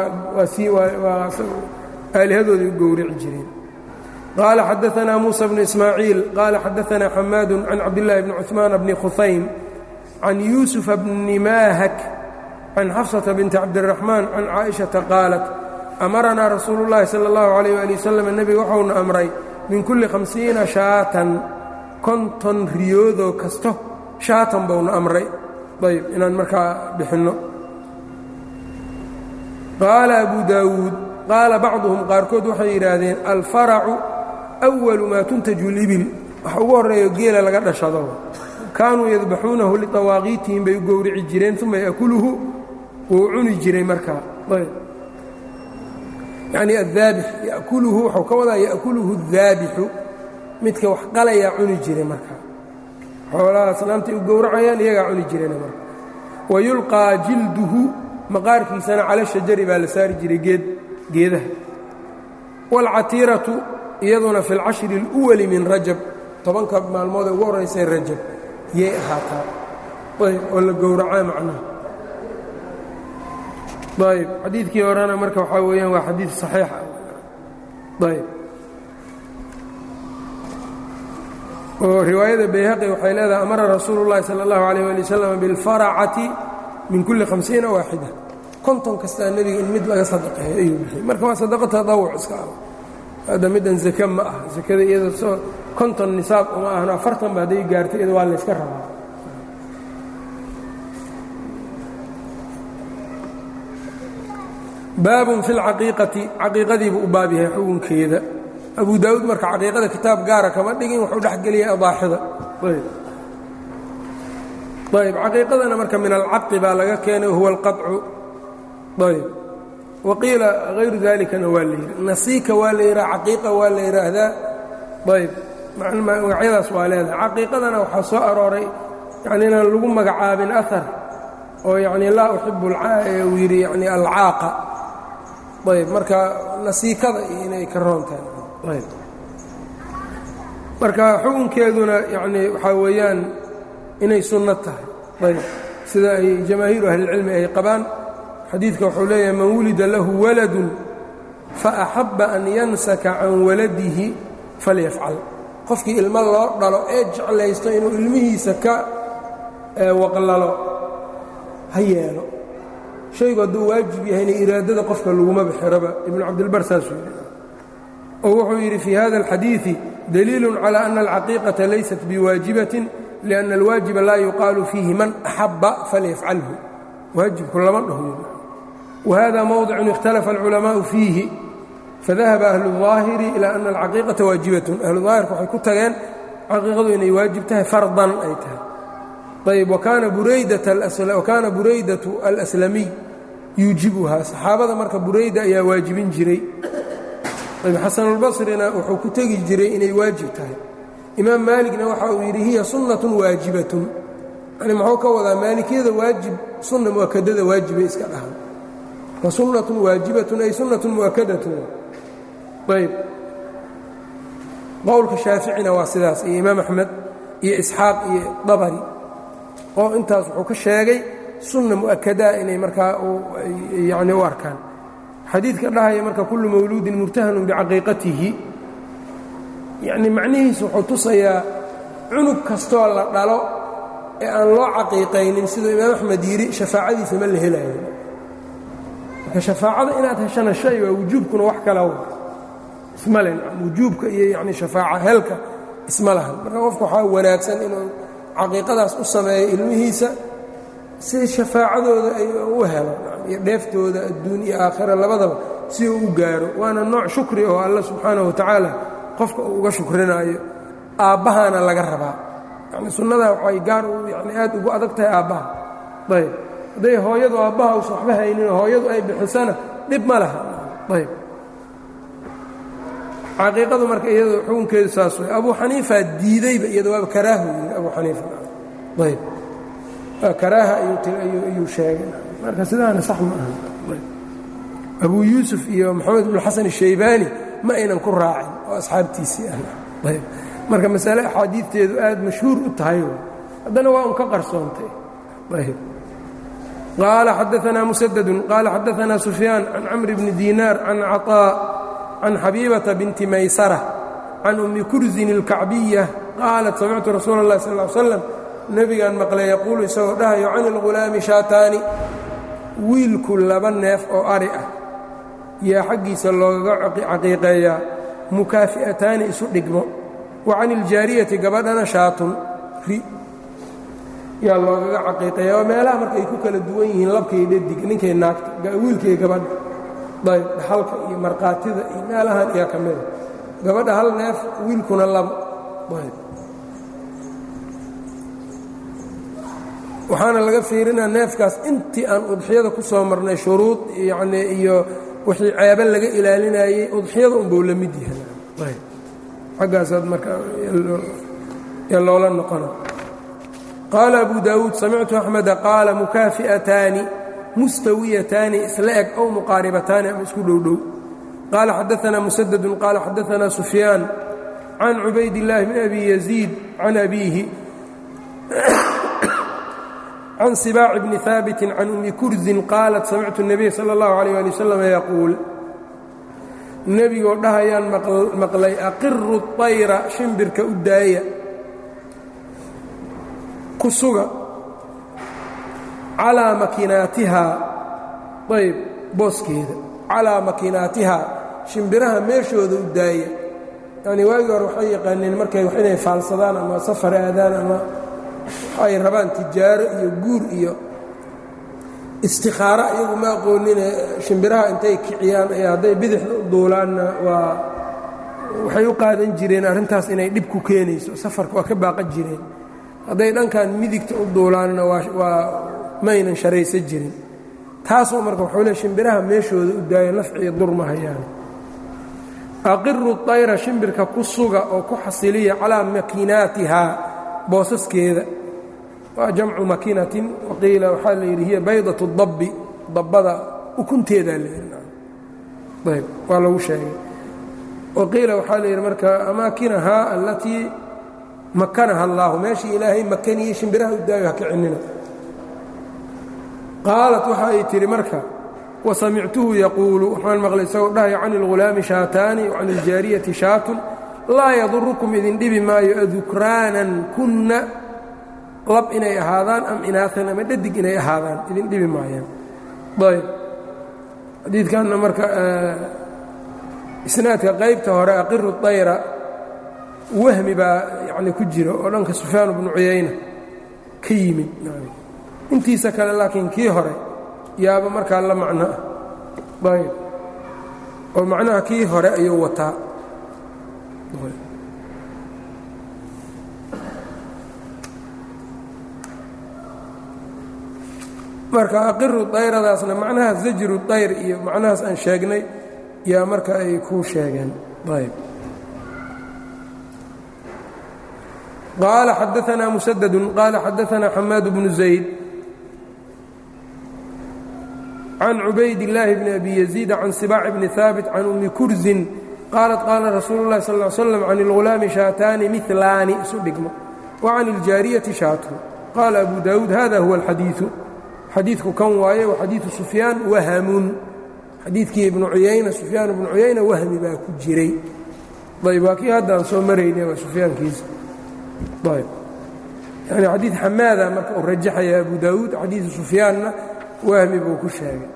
Speaker 1: waa aalihadooday u gowraci jireen qال xdثna موسى بن إسmاعيiل qال xdثna حmاad عن cabdاللahi بن cثmaan بن khuثaym عن يوسف بن mاhك عن xفصة بنت cabdالرحمن عن cائشhaةa qاaلت أmرnaa rasuul الlahi slى الlه عليه وaلي وsلم nebiga waxauna أmray min kuli خaمسiiنa شhaatan konton riyoodoo kasto shaatan bauna amray ayb inaan markaa bixinno qaala أbu dawuud qaala bacduهum qaarkood waxay yidhaahdeen alfaracu أwalu maa tuntaju libil wax ugu horreeyo geela laga dhashado kaanuu yadbaxuunahu liطawaaqiitihim bay u gowrici jireen uma yakuluhu wuu cuni jiray markaa yacni addaabix yakuluhu waxuu ka wadaa ya'kuluhu الdaabixu midka wax qalayaa cuni jiray markaa xoolaha asnaamtay u gowracayaan iyagaa cuni jireen marka wayulqaa jilduhu maqaarkiisana cala shajari baa la saari jiray geed geedaha wاlcatiiratu iyaduna fi اlcashri اlأwali min rajab tobanka maalmood ee ugu horraysay rajab yay ahaataa ayb oo la gowracaa macnaha ayb xadiidkii horena marka waxaa weeyaan waa xadiid صaxiix ah ayb oo riwaayada bayhaqi waxay leedahay amara rasuulu الlahi salى الlahu عalيه ali wslam biاlfaracati min kuli hamsiina waaxida konton kastaa nebiga in mid laga sadaqeeyo ayuu bixiyey marka waa sadaqo tadawuc iska ah hadda middan zake ma ah zakada iyada soo konton nisaab uma ahno afartan ba hadday gaarto iyada waa layska rabaa baabun fi lcaqiiqati caqiiqadiibuu u baab yahay xukunkeeda abu daawuud marka caqiiqada kitaab gaara kama dhigin wuxuu dhex geliyay adaaxida ayb caqiiqadana marka min alcaqi baa laga keenay huwa alqaطcu ayb waqiila hayru dalikana waa la yidhi nasiika waa la yidhaha caqiiqa waa la yidhaahdaa ayb magacyadaas waa leedahay caqiiqadana waxaa soo arooray yani inaan lagu magacaabin ahar oo yani laa uxibu uu yidhi yani alcaaqa ayb marka nasiikada iyo inay ka roontahay ayb marka xukunkeeduna yani waxaa weeyaan inay sunno tahay ayb sida ay jamaahiiru ahlilcilmi ay qabaan xadiidka wuxuu leeyahay man wulida lahu waladun faaxabba an yansaka can waladihi falyafcal qofkii ilmo loo dhalo ee jeclaysto inuu ilmihiisa ka waqlalo ha yeelo shaygu hadduu waajib yahayna iraadada qofka laguma bixiraba ibnu cabdilbar saasuu yidhi oo wuxuu yidhi fii hada alxadiidi daliilu calى ana alcaqiiqaةa laysat biwaajibatin liأnna alwaajiba laa yuqaalu fiihi man axabba falyafcalhu waajibku lama dhaho wahada mowdicun ikhtalafa alculamaءu fiihi fadahaba ahlu الظaahiri ilى ana alcaqiiqaةa waajibatun ahlu daahirka waxay ku tageen caqiiqadu inay waajib tahay fardan ay tahay ayb wakaana buraydatu alslamiy yuujibuhaa saxaabada marka burayda ayaa waajibin jiray ayb xasanulbasrina wuxuu ku tegi jiray inay waajib tahay imaam maaligna waxa uu yidhi hiya sunnatun waajibatun yani muxuu ka wadaa maalikiyada waajib sunna mu'akadada waajibay iska dhahan fa sunnatun waajibatun ay sunnatun mu'akadatun ayb qowlka shaaficina waa sidaas iyo imaam axmed iyo isxaaq iyo dabari oo intaas wuxuu ka sheegay sunna mu'akadaa inay markaa yani u arkaan xadiidka dhahaya marka kullu mawluudin murtahanun bicaqiiqatihi yacni macnihiisu wuxuu tusayaa cunug kastoo la dhalo ee aan loo caqiiqaynin siduu imaam axmed yidhi shafaacadiisa ma la helayo marka shafaacada inaad heshana shay waa wujuubkuna wax kala wa isma le wujuubka iyo yani shafaaca helka isma lahan marka qofku waxaa wanaagsan inuu caqiiqadaas u sameeyo ilmihiisa si shafaacadooda ay u helo iyo dheeftooda adduun iyo aakhira labadaba si uu u gaaro waana nooc shukri oo alla subxaanahu watacaala qofka uu uga shukrinaayo aabbahaana laga rabaa yani sunnadaa waxay gaar yani aad ugu adag tahay aabbaha ayb hadday hooyadu aabbaha usa waxba hayninoo hooyadu ay bixisana dhib ma laha ayb caqiiqadu marka iyado xukunkeedu saas way abuu xaniifaa diidayba iyado waaba karaahu yidhi abuu xaniifa ayb karaaha ayuu sheegay marka sidaana sax ma aha abuu yuusuf iyo moxamed bnu xasan الshaybaani ma aynan ku raacin oo asxaabtiisii ah ayb marka masale axaadiidteedu aad mashhuur u tahay haddana waa un ka qarsoontay ayb qaala xadaanaa musadadu qaala xadaanaa sufyaan can camri bni diinaar can caطaa can xabiibata binti maysara can ummi kurzin اlkacbiya qaalat samictu rasuula اllahi sal ا l slam nebigaan maqlay yaquulu isagoo dhahayo can ilghulaami shaataani wiilku laba neef oo ari ah yaa xaggiisa loogaga caqiiqeeyaa mukaafi'ataani isu dhigmo wa can iljaariyati gabadhana shaatun ri yaa loogaga caqiiqeeya oo meelaha marka ay ku kala duwan yihiin labkay dhadig ninkay naagta wiilkay gabadha ayb dhaxalka iyo markhaatida iyo meelahan iyaa ka mida gabadha hal neef wiilkuna labo ayb waxaana laga fiirinaa neefkaas intii aan udxiyada ku soo marnay shuruud yacnii iyo wixii ceebe laga ilaalinayey udxiyada unbuu la mid yahay ayb xaggaasaad marka ee loola noqona qaala abu daawuud samictu axmeda qaala mukaafi'ataani mustawiyataani isla eg ow muqaaribataani ama isku dhowdhow qaala xadaanaa musadadun qaala xadaanaa sufyaan can cubayd illaahi bn abi yaziid can abiihi can sibaaci bni haabiti can ummi kurzin qaalat samictu الnabiy salى اllahu عalيh ali wasalam yaquul nebigoo dhahayaan maqlay aqiru طayra shimbirka u daaya ku suga calaa makinaatihaa ayb booskeeda calaa makinaatihaa shimbiraha meeshooda u daaya yacnii waagii hore waxay yaqaaneen markay wax inay faalsadaan ama safar aadaan ama ay rabaan tijaaro iyo guur iyo istikhaaro iyagu ma aqoonine shimbiraha intay kiciyaan ee hadday bidixda u duulaanna waa waxay u qaadan jireen arrintaas inay dhib ku keenayso safarka waa ka baaqan jireen hadday dhankan midigta u duulaanna waa maynan sharaysan jirin taasoo marka waxuu le shimbiraha meeshooda u daayo nafciyo durma hayaan aqiru طayra shimbirka ku suga oo ku xasiliya calaa makinaatihaa boosaskeeda waa jamcu makinatin waqiila waxaa la yidhi hiya baydaة اdabbi dabbada ukunteedaa la yidhi ayb waa lagu sheegay waqiila waxaa la yidhi marka amaakinahaa allatii makanaha اllahu meeshii ilaahay makaniyey shimbiraha u daayo ha kicinina qaalat waxa ay tidhi marka wasamictuhu yaquulu waxaan maqlay isagoo dhahaya can اlghulaami shaataani wa can iljaariyati shaatun laa yadurukum idin dhibi maayo adukraanan kunna lab inay ahaadaan am inaaan ama dhadig inay ahaadaan idin dhibi maayaan ayb xadiidkanna marka isnaadka qaybta hore aqiru dayra wahmi baa yani ku jira oo dhanka sufyaan bnu cuyayna ka yimid intiisa kale laakiin kii hore yaaba markaa la macno ah ayb oo macnaha kii hore ayuu wataa marka aqiru dayradaasna macnaha zajru dayr iyo macnahaas aan sheegnay yaa marka ay ku sheegeen ayb qaala xadaanaa musadadu qaala xadaanaa xamaad bnu zayd can cubayd illaahi bni abi yaziid can sibaac bni haabit can ummi kurzin qaalat qaala rasuulu اllahi sal ly slam can اlghulaami shaataani milaani isu dhigmo wa can iljaariyati shaatun qaala abu daawuud hada huwa alxadiiu xadiidku kan waaye wa xadiidu sufyaan wahamun xadiidkii ibnu cuyayna sufyaan ibnu cuyayna wahmi baa ku jiray ayb waa kii haddaan soo marayna waa sufyaankiisa ayb yani xadiid xamaada marka uu rajaxaya abu daawuud xadiidu sufyaanna wahmi buu ku sheegay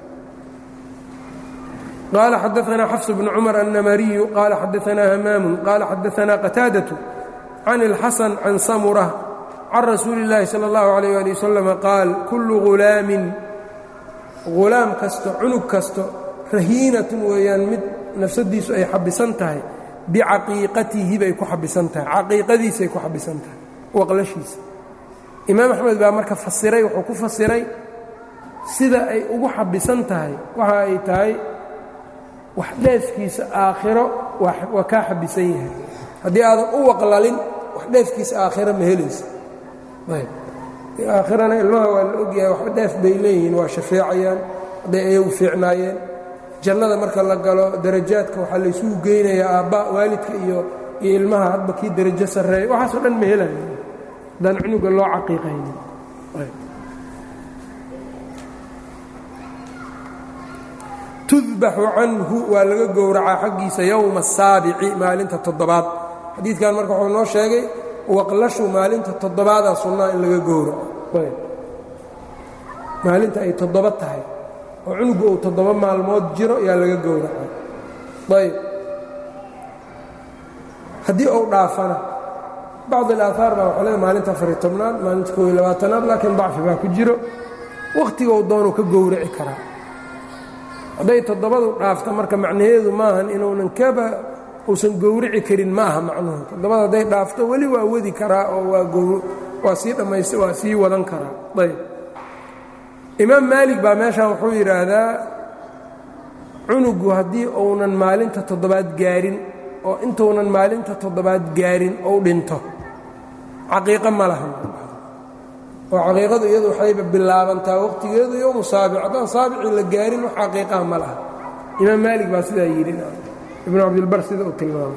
Speaker 1: qaala xadaanaa xafs bnu cumar annamariyu qaala xadaanaa hamaamun qaala xadaanaa qataadatu can اlxasan can samura can rasuuli اllaahi salى اllahu عalيyه ali wasalam qaal kullu ghulaamin ghulaam kasto cunug kasto rahiinatun weeyaan mid nafsadiisu ay xabisan tahay bicaqiiqatihi bay ku xabisan tahay caqiiqadiisay ku xabisan tahay waqlashiisa imaam axmed baa marka fasiray wuxuu ku fasiray sida ay ugu xabisan tahay waxa ay tahay wax dheefkiisa aakhiro waa kaa xabisan yahay haddii aadan u waqlalin wax dheefkiisa aakhiro ma helaysa ayb aakhirana ilmaha waa la ogyahay waxba dheef bay leeyihiin waa shafeecayaan hadday ayagu fiicnaayeen jannada marka la galo darajaadka waxaa laysugu geynayaa aabba waalidka iyo iyo ilmaha hadba kii darajo sarreeya waxaasoo dhan ma helayo haddaan cunuga loo caqiiqaynin tudbaxu canhu waa laga gowracaa xaggiisa yowma asaabici maalinta toddobaad xadiidkan marka wuxuu noo sheegay waqlashu maalinta toddobaadaa sunnaa in laga gowraco maalinta ay toddoba tahay oo cunugu uu toddoba maalmood jiro yaa laga gowracaa ayb haddii uu dhaafana bacd alaahaar baa waxaa leeda maalinta afariy tobnaad maalinta koob iyo labaatanaad laakiin dacfi baa ku jiro wakhtigou doonuu ka gowraci karaa hadday toddobadu dhaafta marka macnaheedu maahan inuunan kaba uusan gowrici karin ma aha macnuhu toddobada hadday dhaafto weli waa wadi karaa oo waa sii dhammaysta waa sii wadan karaa ayb imaam maalig baa meeshan wuxuu yidhaahdaa cunugu haddii uunan maalinta toddobaad gaarin oo intuunan maalinta toddobaad gaarin ou dhinto caqiiqo ma laha oo caqiiqadu iyadu waxayba bilaabantaa waqtigeedu yowmu saabic haddaan saabicii la gaarin wax caqiiqaha ma laha imaam maalig baa sidaa yidhi ibnu cabdilbar sida uu tilmaamay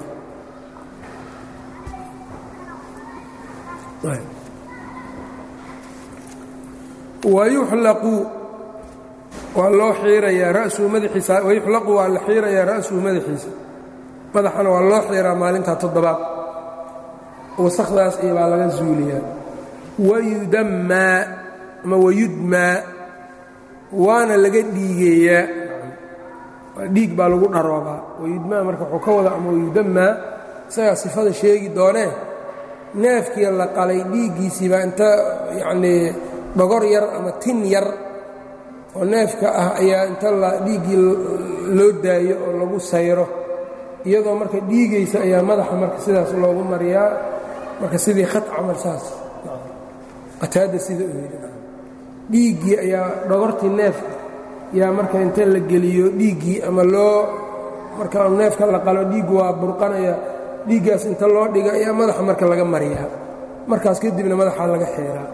Speaker 1: wayuxlaqu waa loo xiirayaa ra'suhu madaxiisa wayuxlaqu waa la xiirayaa ra'suhu madaxiisa madaxana waa loo xiiraa maalintaa toddobaad wasakdaas iyo baa laga zuuliyaa wayudammaa ama wayudmaa waana laga dhiigeeyaa dhiig baa lagu dharoobaa wayudmaa marka wuxuu ka wada ama wayudammaa isagaa sifada sheegi doonee neefkii la qalay dhiiggiisiibaa inta yacnii dhogor yar ama tin yar oo neefka ah ayaa inta la dhiiggii loo daayo oo lagu sayro iyadoo marka dhiigaysa ayaa madaxa marka sidaas loogu mariyaa marka sidii khat camal saas qataada sida uu yidhi dhiiggii ayaa dhogortii neefka yaa marka inta la geliyo dhiiggii ama loo marka neefka la qalo dhiiggu waa burqanaya dhiiggaas inta loo dhiga ayaa madaxa marka laga mariyaa markaas kadibna madaxaa laga xeeraa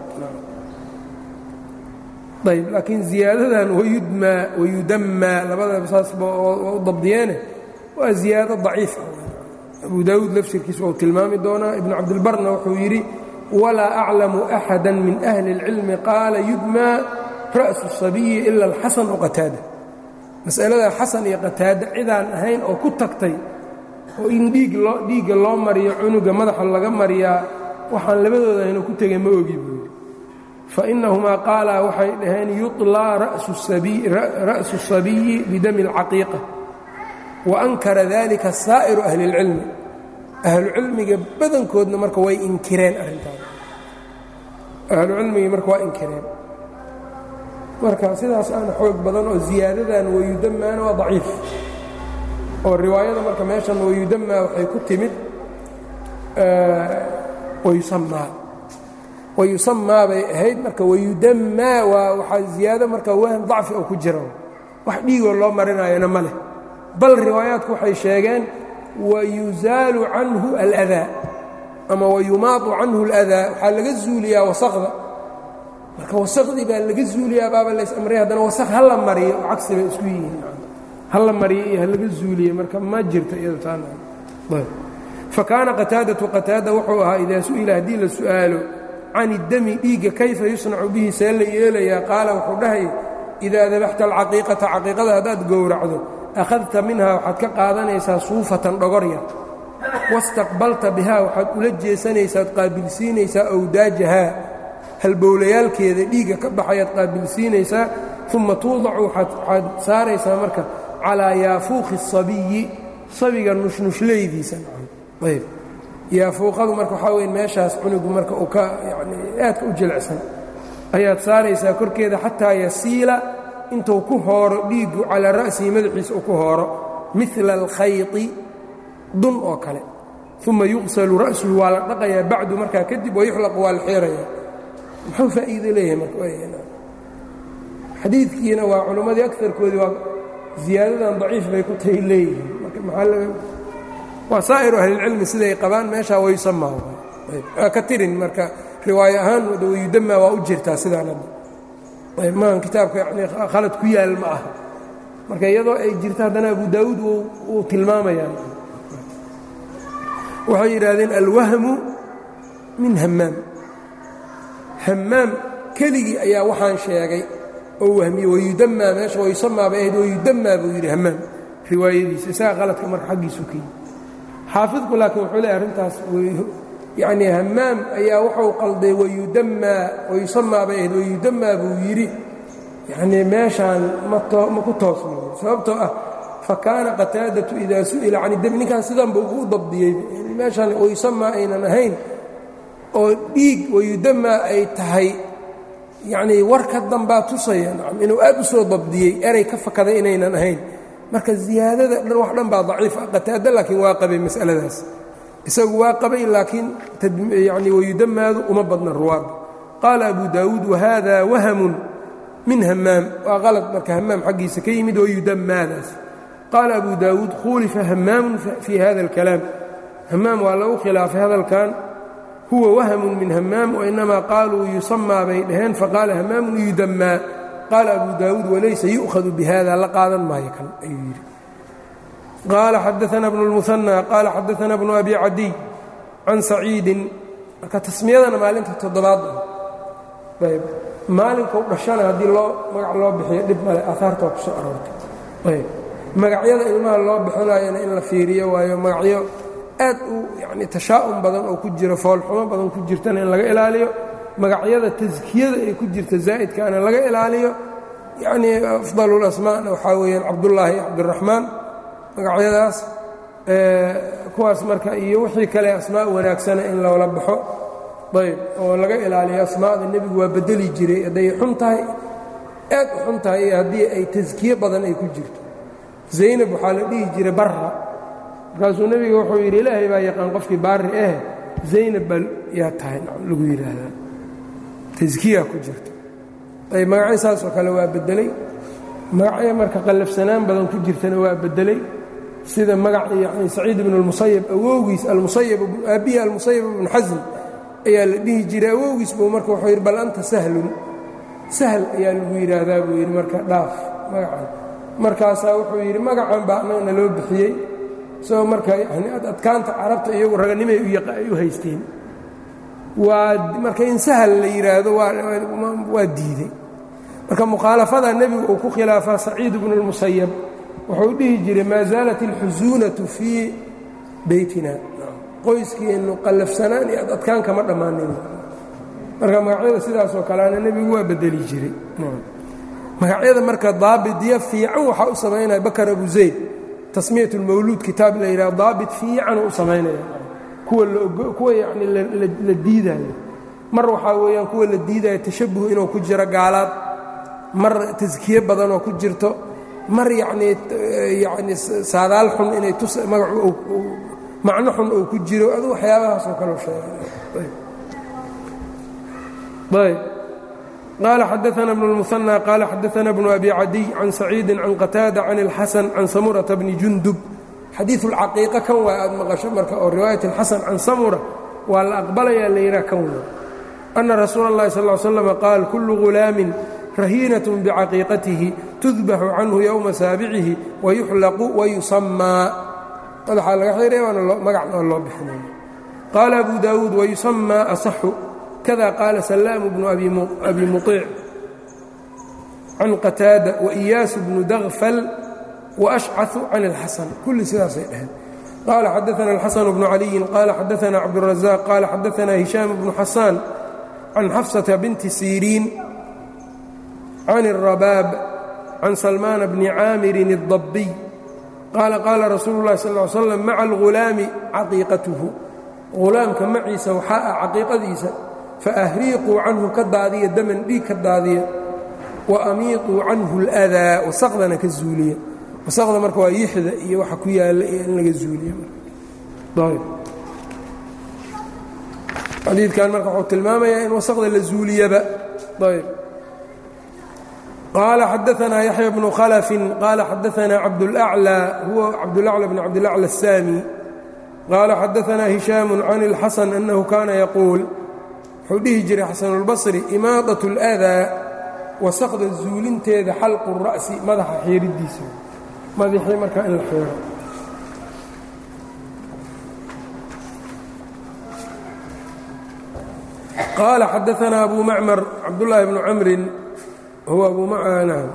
Speaker 1: ayb laakiin ziyaadadan wayudmaa wayudammaa labadaba saasba u dabdiyeene waa ziyaado daciif abu daawuud lafsirkiisa uu tilmaami doonaa ibnu cabdilbarna wuxuu yidhi walaa aclamu axada min ahli اlcilmi qaala yudmaa ra'su الsabiyi ila alxasan o qataada mas'alada xasan iyo qataade cidaan ahayn oo ku tagtay oo in dhiig loo dhiigga loo mariyo cunuga madaxa laga mariyaa waxaan labadooda aynu ku tegay ma ogi buu yidhi fa innahumaa qaalaa waxay dhaheen yuطlaa ra'su الsabiyi bidami اlcaqiiqa wa ankara dalika saa'iru ahli اlcilmi ahlucilmiga badankoodna marka way inkireen arrintaas ahlucilmigii marka waa inkireen marka sidaas aana xoog badan oo ziyaadadan wayudamaana waa daciif oo riwaayada marka meeshan wayudamaa waxay ku timid wayusamaa wayusamaa bay ahayd marka wayudamaa waa waxaa ziyaado marka wahm dacfi oo ku jira wax dhiigoo loo marinaayona ma leh bal riwaayaadku waxay sheegeen wayusaalu canhu aladaa ama wayumaadu canhu aladaa waxaa laga zuuliyaa wasaqda marka wasaqdii baa laga zuuliyaa baaba lays amray haddana wasaq ha la mariyo oo cagsi bay isku yihiin hala mariyo iyo halaga zuuliye marka ma jirto iyado taana fakaana qataadatu qataada wuxuu ahaa idaa su'ila haddii la su'aalo can iddami dhiigga kayfa yusnacu bihi see la yeelayaa qaala wuxuu dhahay idaa dabaxta alcaqiiqata caqiiqada haddaad gowracdo akhadta minhaa waxaad ka qaadanaysaa suufatan dhogor yar wastaqbalta bihaa waxaad ula jeesanaysaad qaabilsiinaysaa awdaajahaa halbowlayaalkeeda dhiigga ka baxayaad qaabilsiinaysaa uma tuudacu waxaad saaraysaa marka calaa yaafuuqi الsabiyi sabiga nushnushlaydiisa ayb yaafuuqadu marka waxaa weyn meeshaas cunugu marka uu ka yani aadka u jilicsan ayaad saaraysaa korkeeda xataa yasiila intuu ku hooro dhiiggu calaa ra'sihi madaxiisa uu ku hooro mila alkhayti dun oo kale uma yuqsalu ra'suhu waa la dhaqayaa bacdu markaa kadib wayuxlaqu waa la xeerayaa muxuu faa'iido leeyahay marka xadiidkiina waa culimmadii agarkoodii waa ziyaadadan daciif bay ku tahay leeyihiin marka maxaa laga waa saa'iru ahlilcilmi siday qabaan meeshaa wayusamaa waa ka tirin marka riwaayo ahaan wayudamaa waa u jirtaa sidaan hadda ayb maahan kitaabka yani khalad ku yaal ma aha marka iyadoo ay jirto haddana abu daawuud wuu tilmaamayaa waxay yidhaahdeen alwahmu min hammaam hammaam keligii ayaa waxaan sheegay oo wahmiye wayudamaa meesha wayusamaa bay ahayd wayudamaa buu yidhi hammaam riwaayadiisa isaga qaladka marka xaggiisu ka yimi xaafidku laakiin wuxuu leeay arrintaas yacnii hammaam ayaa wuxuu qalday wayudamaa wayusamaa bay ahayd wayudamaa buu yidhi yacnii meeshaan ma ku toosno sababtoo ah fa kaana qataadatu idaa su'ila can idami ninkaan sidanba ugu dabdiyey meeshaan wayusamaa aynan ahayn oo dhiig wayudamaa ay tahay yacnii warka dambaa tusaya nacam inuu aad u soo dabdiyey eray ka fakaday inaynan ahayn marka ziyaadada dhan wax dhan baa daciif ah qataada laakiin waa qabay mas'aladaas isagu waa qabay laakiin yani wayudamaadu uma badna ruwaadda qaala abu daawuud wahada wahamun min hamaam waa qalad marka hamaam xaggiisa ka yimid wayudamaadaas qaala abu daawuud khulifa hamaamun fii hada اlkalaam hamaam waa lagu khilaafay hadalkan huwa wahmun min hamaam wainamaa qaaluu yusamaa bay dhaheen faqaala hamaamun yudamaa qaala abu daawuud walaysa yu'khadu bihada la qaadan maayo kan ayuu yidhi qaala xadaana bnu اlmuhanى qaala xadaana bnu abi cadiy can saciidin marka tasmiyadana maalinta toddobaad ayb maalinka u dhashana haddii loo magac loo bixiyo dhib male aahaarta waa ku soo aroortay ayb magacyada ilmaha loo bixinayana in la fiiriyo waayo magacyo aad u yani tashaa'um badan oo ku jiro foolxumo badan ku jirtana in laga ilaaliyo magacyada taskiyada ay ku jirta zaa'idkaana laga ilaaliyo yacnii afdalulasmaana waxaa weeyaan cabdullaahi cabdiraxmaan magacyadaas kuwaas marka iyo wixii kale asmaa wanaagsana in loola baxo ayb oo laga ilaaliyo asmaada nebigu waa bedeli jiray hadday xun tahay aad u xun tahay iyo haddii ay taskiye badan ay ku jirto zaynab waxaa la dhihi jiray barra markaasuu nebiga wuxuu yidhi ilaahay baa yaqaan qofkii baari eh zaynab baa yaa tahay lagu yidhaahdaa taskiyaa ku jirto ayb magacyo saasoo kale waa beddelay magacyo marka qallafsanaan badan ku jirtana waa beddelay sida magac yani saciid ibnu اlmusayab awowgiis almusayab aabbihi almusayab ibnu xasm ayaa la dhihi jiray awowgiis buu marka wuxuu yidhi bal anta sahlun sahl ayaa lagu yidhaahdaa buu yidhi marka dhaaf magacan markaasaa wuxuu yidhi magacan baa annagana loo bixiyey isagoo marka yani adkaanta carabta iyagu raganimay u haysteen waa marka in sahal la yidhaahdo waa diiday marka mukhaalafada nebigu uu ku khilaafaa saciid bnu اlmusayab wuxuu dhihi jiray maa zaalat اlxusuunatu fii beytina qoyskeennu qallafsanaan iyo adadkaan kama dhammaanin marka magacyada sidaasoo kaleana nebigu waa bedeli jiray magacyada marka daabidyo fiican waxaa u samaynaya bakar abu zayd tasmiyat اlmawluud kitaab la yidhaha daabit fiican u samaynaya kuwa kuwa yacni la diidaayo mar waxaa weeyaan kuwa la diidaayo tashabuh inuu ku jiro gaalaad mar taskiye badan oo ku jirto mar yacnii yacni saadaal xun inay tus magacu macno xun uu ku jiro adu waxyaabahaas oo kaleu sheegay ayb qaala xadaana bnu اlmusanى qaala xadaana bnu abi cadiy can saciidi can qataada can اlxasan can samurata bni jundub xadiiu اlcaqiiqa kan waa aad maqasho marka oo riwaayat اlxasan can samura waa la aqbalayaa la yidhaha kan waa ana rasuula اllahi sal ly slam qaal kullu gulaamin rahiinaة bcaqiiqatihi tudbaxu canhu yowma saabicihi wayuxlaqu wayusamaa madaxaa laga xiraya waana magacna loo bixinaya qaala abu daawuud wayusamaa asaxu kada qaala salaamu bnu abi muطiic can qataada waiyaasu bnu dagfal waashcaثu can اlxasan kulli sidaasay dhaheen qaala xadaana اlxasan bnu caliyin qaala xadaana cabduلrazaaq qaala xadaana hishaam bnu xasaan can xafsata binti siriin can الrabaab can salmaana bni caamirin الdabiy qaala qaala rasuulu اlahi sal ly slam maca algulaami caqiiqatuhu hulaamka maciisa waxaa ah caqiiqadiisa faahriiquu canhu ka daadiya daman dhiig ka daadiya wa amiiquu canhu اlأdaa wasaqdana ka zuuliya wasaqda marka waa yixda iyo waxa ku yaalla iyo in laga zuuliya xadiidkan marka wuxuu tilmaamayaa in wasaqda la zuuliyaba ayb qaala xadaanaa yaxya bnu khalafin qaala xadaanaa cabdulأclى huwa cabdulأclى bn cabdilأclى الsaami qaala xadaanaa hishaamu can اlxasan annahu kaana yaquul wuxuu dhihi jiray xasanulbasri imaadaة اlأdaa wasaqda zuulinteeda xalqu الra'si madaxa xiiridiisa madaxii markaa in la xiiro qaala xadaanaa abu macmar cabdulaahi bnu camrin huwa abu macnam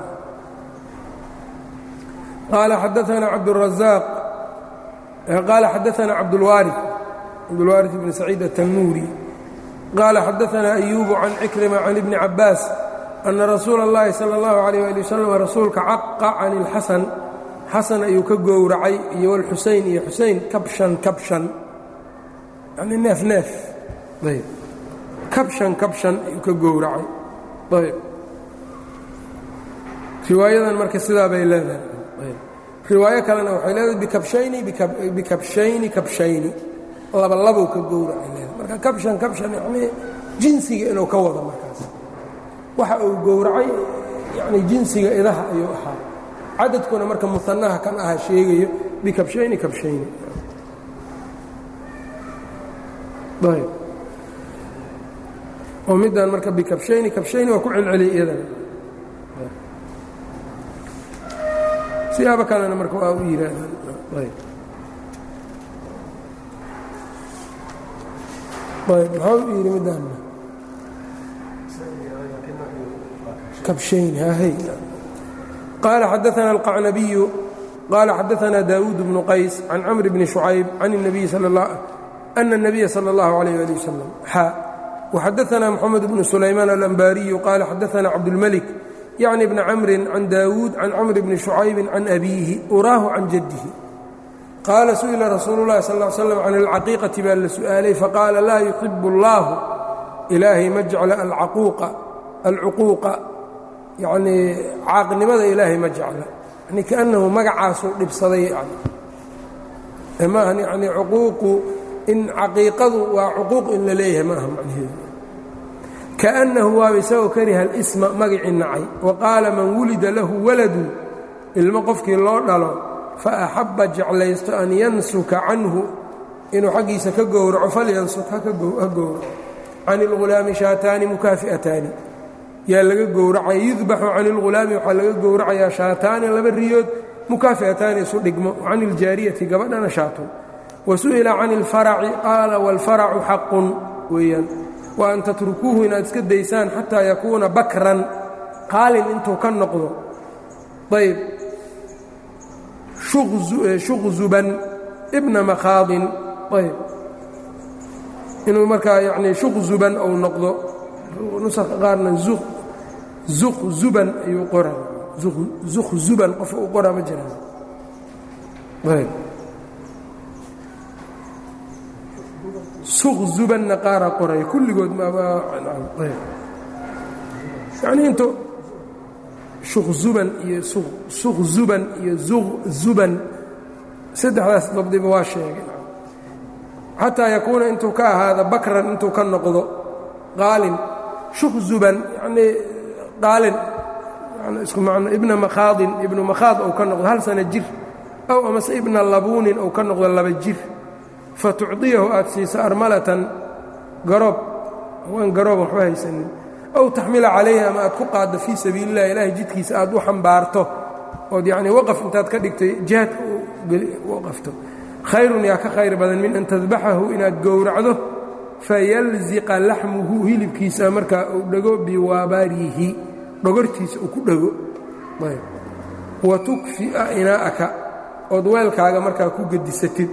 Speaker 1: qaala xadaanaa cabdالrazaaq qaala xadaanaa cabdulwaari cabdulwaari bn saciid الtanuuri qaala xadaanaa ayubu can cikrima can ibni cabaas ana rasuula اllahi salى اllahu عalيyه ali waslm rasuulka caqa can اlxasan xasan ayuu ka gowracay iyo wlxuseyn iyo xuseyn kabshan kabshan yani neef neef ayb kabshan kabshan ayuu ka gowracay ayb riwaayadan marka sidaa bay leedahay riwaayo kalena waxay leedahay bikabshayni bikabshayni kabshayni laba labow ka gowracay leedahay marka kabshan kabshan yani jinsiga inuu ka wado markaas waxa uu gowracay yani jinsiga idaha ayuu ahaa cadadkuna marka muanaha kan aha sheegayo bikabshayni kabshayni ayb oo middan marka bikabshayni kabshayni waa ku celceliyay iyadana siyaabo kalena marka waa u yihaahdaan ayb ayb maxaa u yidhi middaanna kabshayni hahay qaala xadaana alqacnabiyu qaala xadaana daawuud bnu qays can camri bni shucayb can الnabiyi ana الnabiya salى اllahu عalayh ali wasalam xaa وxadaثna mxamed bnu sulaymaan alanbariyu qaala xadaثna cabdاlmlik yacni bni camri can daawuud can camri bni shucaybi can abiihi uraahu can jaddihi qaala su'ila rasuulu اllahi sal ا slam can alcaqiiqati baa la su'aalay faqaala laa yuxib اllahu ilaahay ma jecla alcuquuqa yanii caaqnimada ilaahay ma jecla yani kaأnnahu magacaasuu dhibsaday maaha yani cuquuqu in caqiiqadu waa cuquuq in la leeyahay ma aha macnaheedu kaأnnahu waaba isagoo kariha اlsma magicii nacay wa qaala man wulida lahu waladu ilmo qofkii loo dhalo faaxabba jeclaysto an yansuka canhu inuu xaggiisa ka gowraco falyansuk ha gowraco can اlghulaami shaataani mukaafi'ataani yaa laga gowracaya yudbaxu can اlghulaami waxaa laga gowracayaa shaataani laba riyood mukaafi'ataani isu dhigmo can iljaariyati gabadhana shaatun wasu'ila can اlfaraci qaala wاlfaracu xaqun weeyaan wa an tatrukuuhu inaad iska daysaan xataa yakuuna bakran qaalin intuu ka noqdo ayb shuqzuban ibna makhaadin ayb inuu markaa yanii shuqzuban ou noqdo nuska qaarna zuqzuban ayuu qora zuqzuban qof uu qoraa ma jiraan ayb suqzubanna qaaraa qoraya kulligood yani intu shuqzuban iyo suqzuban iyo zuqzuban saddexdaas dabdiba waa sheegay xataa yakuuna intuu ka ahaada bakran intuu ka noqdo qaalin shuqzuban yanii qaalin isku macno ibna makhaadin ibnu makhaad ou ka noqdo hal sana jir ow amase ibna labuunin ou ka noqdo laba jir fa tucdiyahu aad siiso armalatan garoob haween garoob waxba haysanin ow taxmila calayhi ama aad ku qaaddo fii sabiili اllah ilaahay jidkiisa aad u xambaarto ood yacnii waqaf intaad ka dhigtay jihaadka waqafto khayrun yaa ka khayr badan min an tadbaxahu inaad gowracdo fayalziqa laxmuhu hilibkiisa markaa uu dhego biwaabaarihi dhogortiisa uu ku dhego wa tukfi'a inaa'aka ood weelkaaga markaa ku gedisatid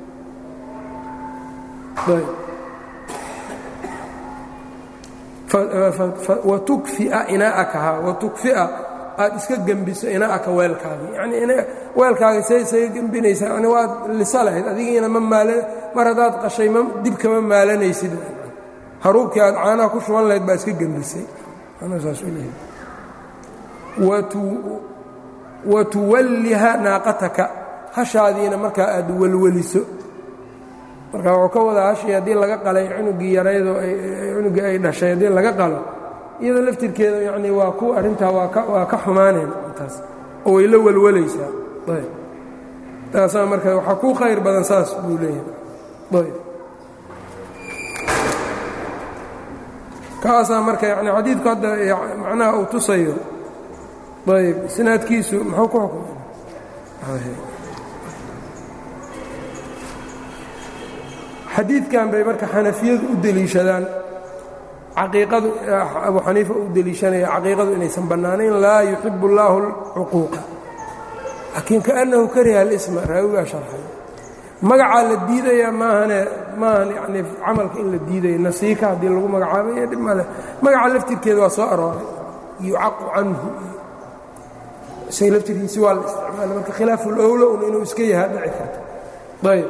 Speaker 1: wa tukfi'a inaa'aka ha wa tukfi'a aad iska gembiso inaa'aka weelkaagii yanii weelkaaga say isaga gembinaysaa yani waad lisa lahayd adigiina ma maala mar haddaad qashay ma dib kama maalanaysid haruubkii aad caanaha ku shuban lahayd baa iska gembisay wa tuwalliha naaqataka hashaadiina markaa aad welweliso marka wuxuu ka wadaa hashii haddii laga qalay cunugii yaraydoo cunugii ay dhashay haddii laga qalo iyadoo laftirkeeda yanii waa ku arrintaa waa ka xumaaneen taas oo way la welwalaysaa ayb taasaa marka waxaa ku khayr badan saas buu leeyahay ayb kaasaa marka yani xadiidku hadda macnaha uu tusayo ayb isnaadkiisu muxuu ku xukumay xadiidkan bay marka xanafiyadu u deliishadaan caqiiqadu abu xaniifa u deliishanaya caqiiqadu inaysan bannaanayn laa yuxibu اllaahu اlcuquuqa laakiin kaأnnahu kariha اlisma raawigaa sharxay magacaa la diidaya maahane maahan yani camalka in la diidaya nasiika haddii lagu magacaabay dhib male magaca laftirkeeda waa soo arooray yucaqu canhu isaga laftirkiisi waa la isticmaala marka khilaafu lowla un inuu iska yahaa dhici karto ayb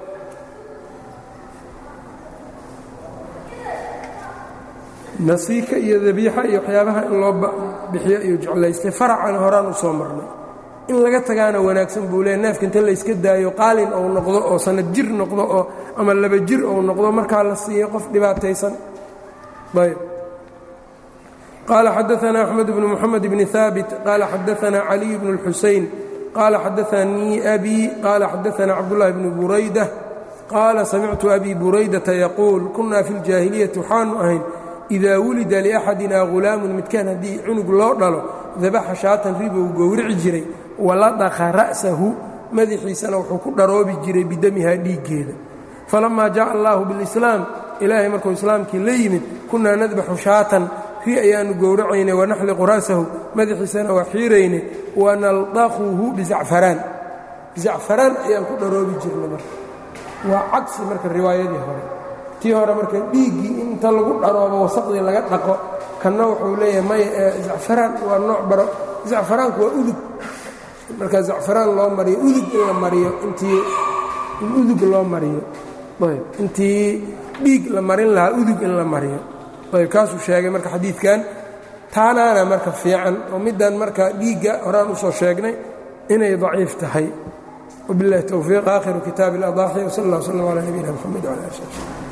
Speaker 1: nasiika iyo dabiixa iyo waxyaabaha in loo bixiyo ayuu jeclaystay faracana horaan u soo marnay in laga tagaana wanaagsan buu leeya neefka inta layska daayo qaalin ou noqdo oo sanad jir noqdo oo ama laba jir ou noqdo markaa la siiyo qof dhibaataysan ayb qaala xadaanaa axmed bnu moxamed bni haabit qaala xadaanaa caliy bnu اlxuseyn qaala xadaanii abi qaala xadaanaa cabdullahi bnu burayda qaala samictu abi buraydata yaquul kunaa fi اljaahiliyati waxaanu ahayn idaa wulida liaxadina hulaamun midkaan haddii cunug loo dhalo dabaxa shaatan ribou gowrici jiray waladakha ra'sahu madaxiisana wuxuu ku dharoobi jiray bidamihaa dhiiggeeda falammaa jaءa allaahu biاlislaam ilaahay markuu islaamkii la yimid kunnaa nadbaxu shaatan ri ayaannu gowracaynay wanaxliqu ra'sahu madaxiisana waa xiiraynay wanaldaquhu bizacfaraan zacfaraan ayaan ku dharoobi jirnay marka waa cagsi marka riwaayadii hore tii hore marka dhiiggii inta lagu dharoobo wasaqdii laga dhaqo kanna wuxuu leeyahay maya zacfaraan waa nooc baro zacfaraanku waa udug marka zacfaraan loo mariyo udug in la mariyo intii in udug loo mariyo ayb intii dhiig la marin lahaa udug in la mariyo ayb kaasuu sheegay marka xadiidkan taanaana marka fiican oo middan marka dhiigga horaan usoo sheegnay inay daciif tahay wabiاllahi towfiiq aakhiru kitaabi اladaaxi wsal اllah wslm calى nabiyina mxamed wala ali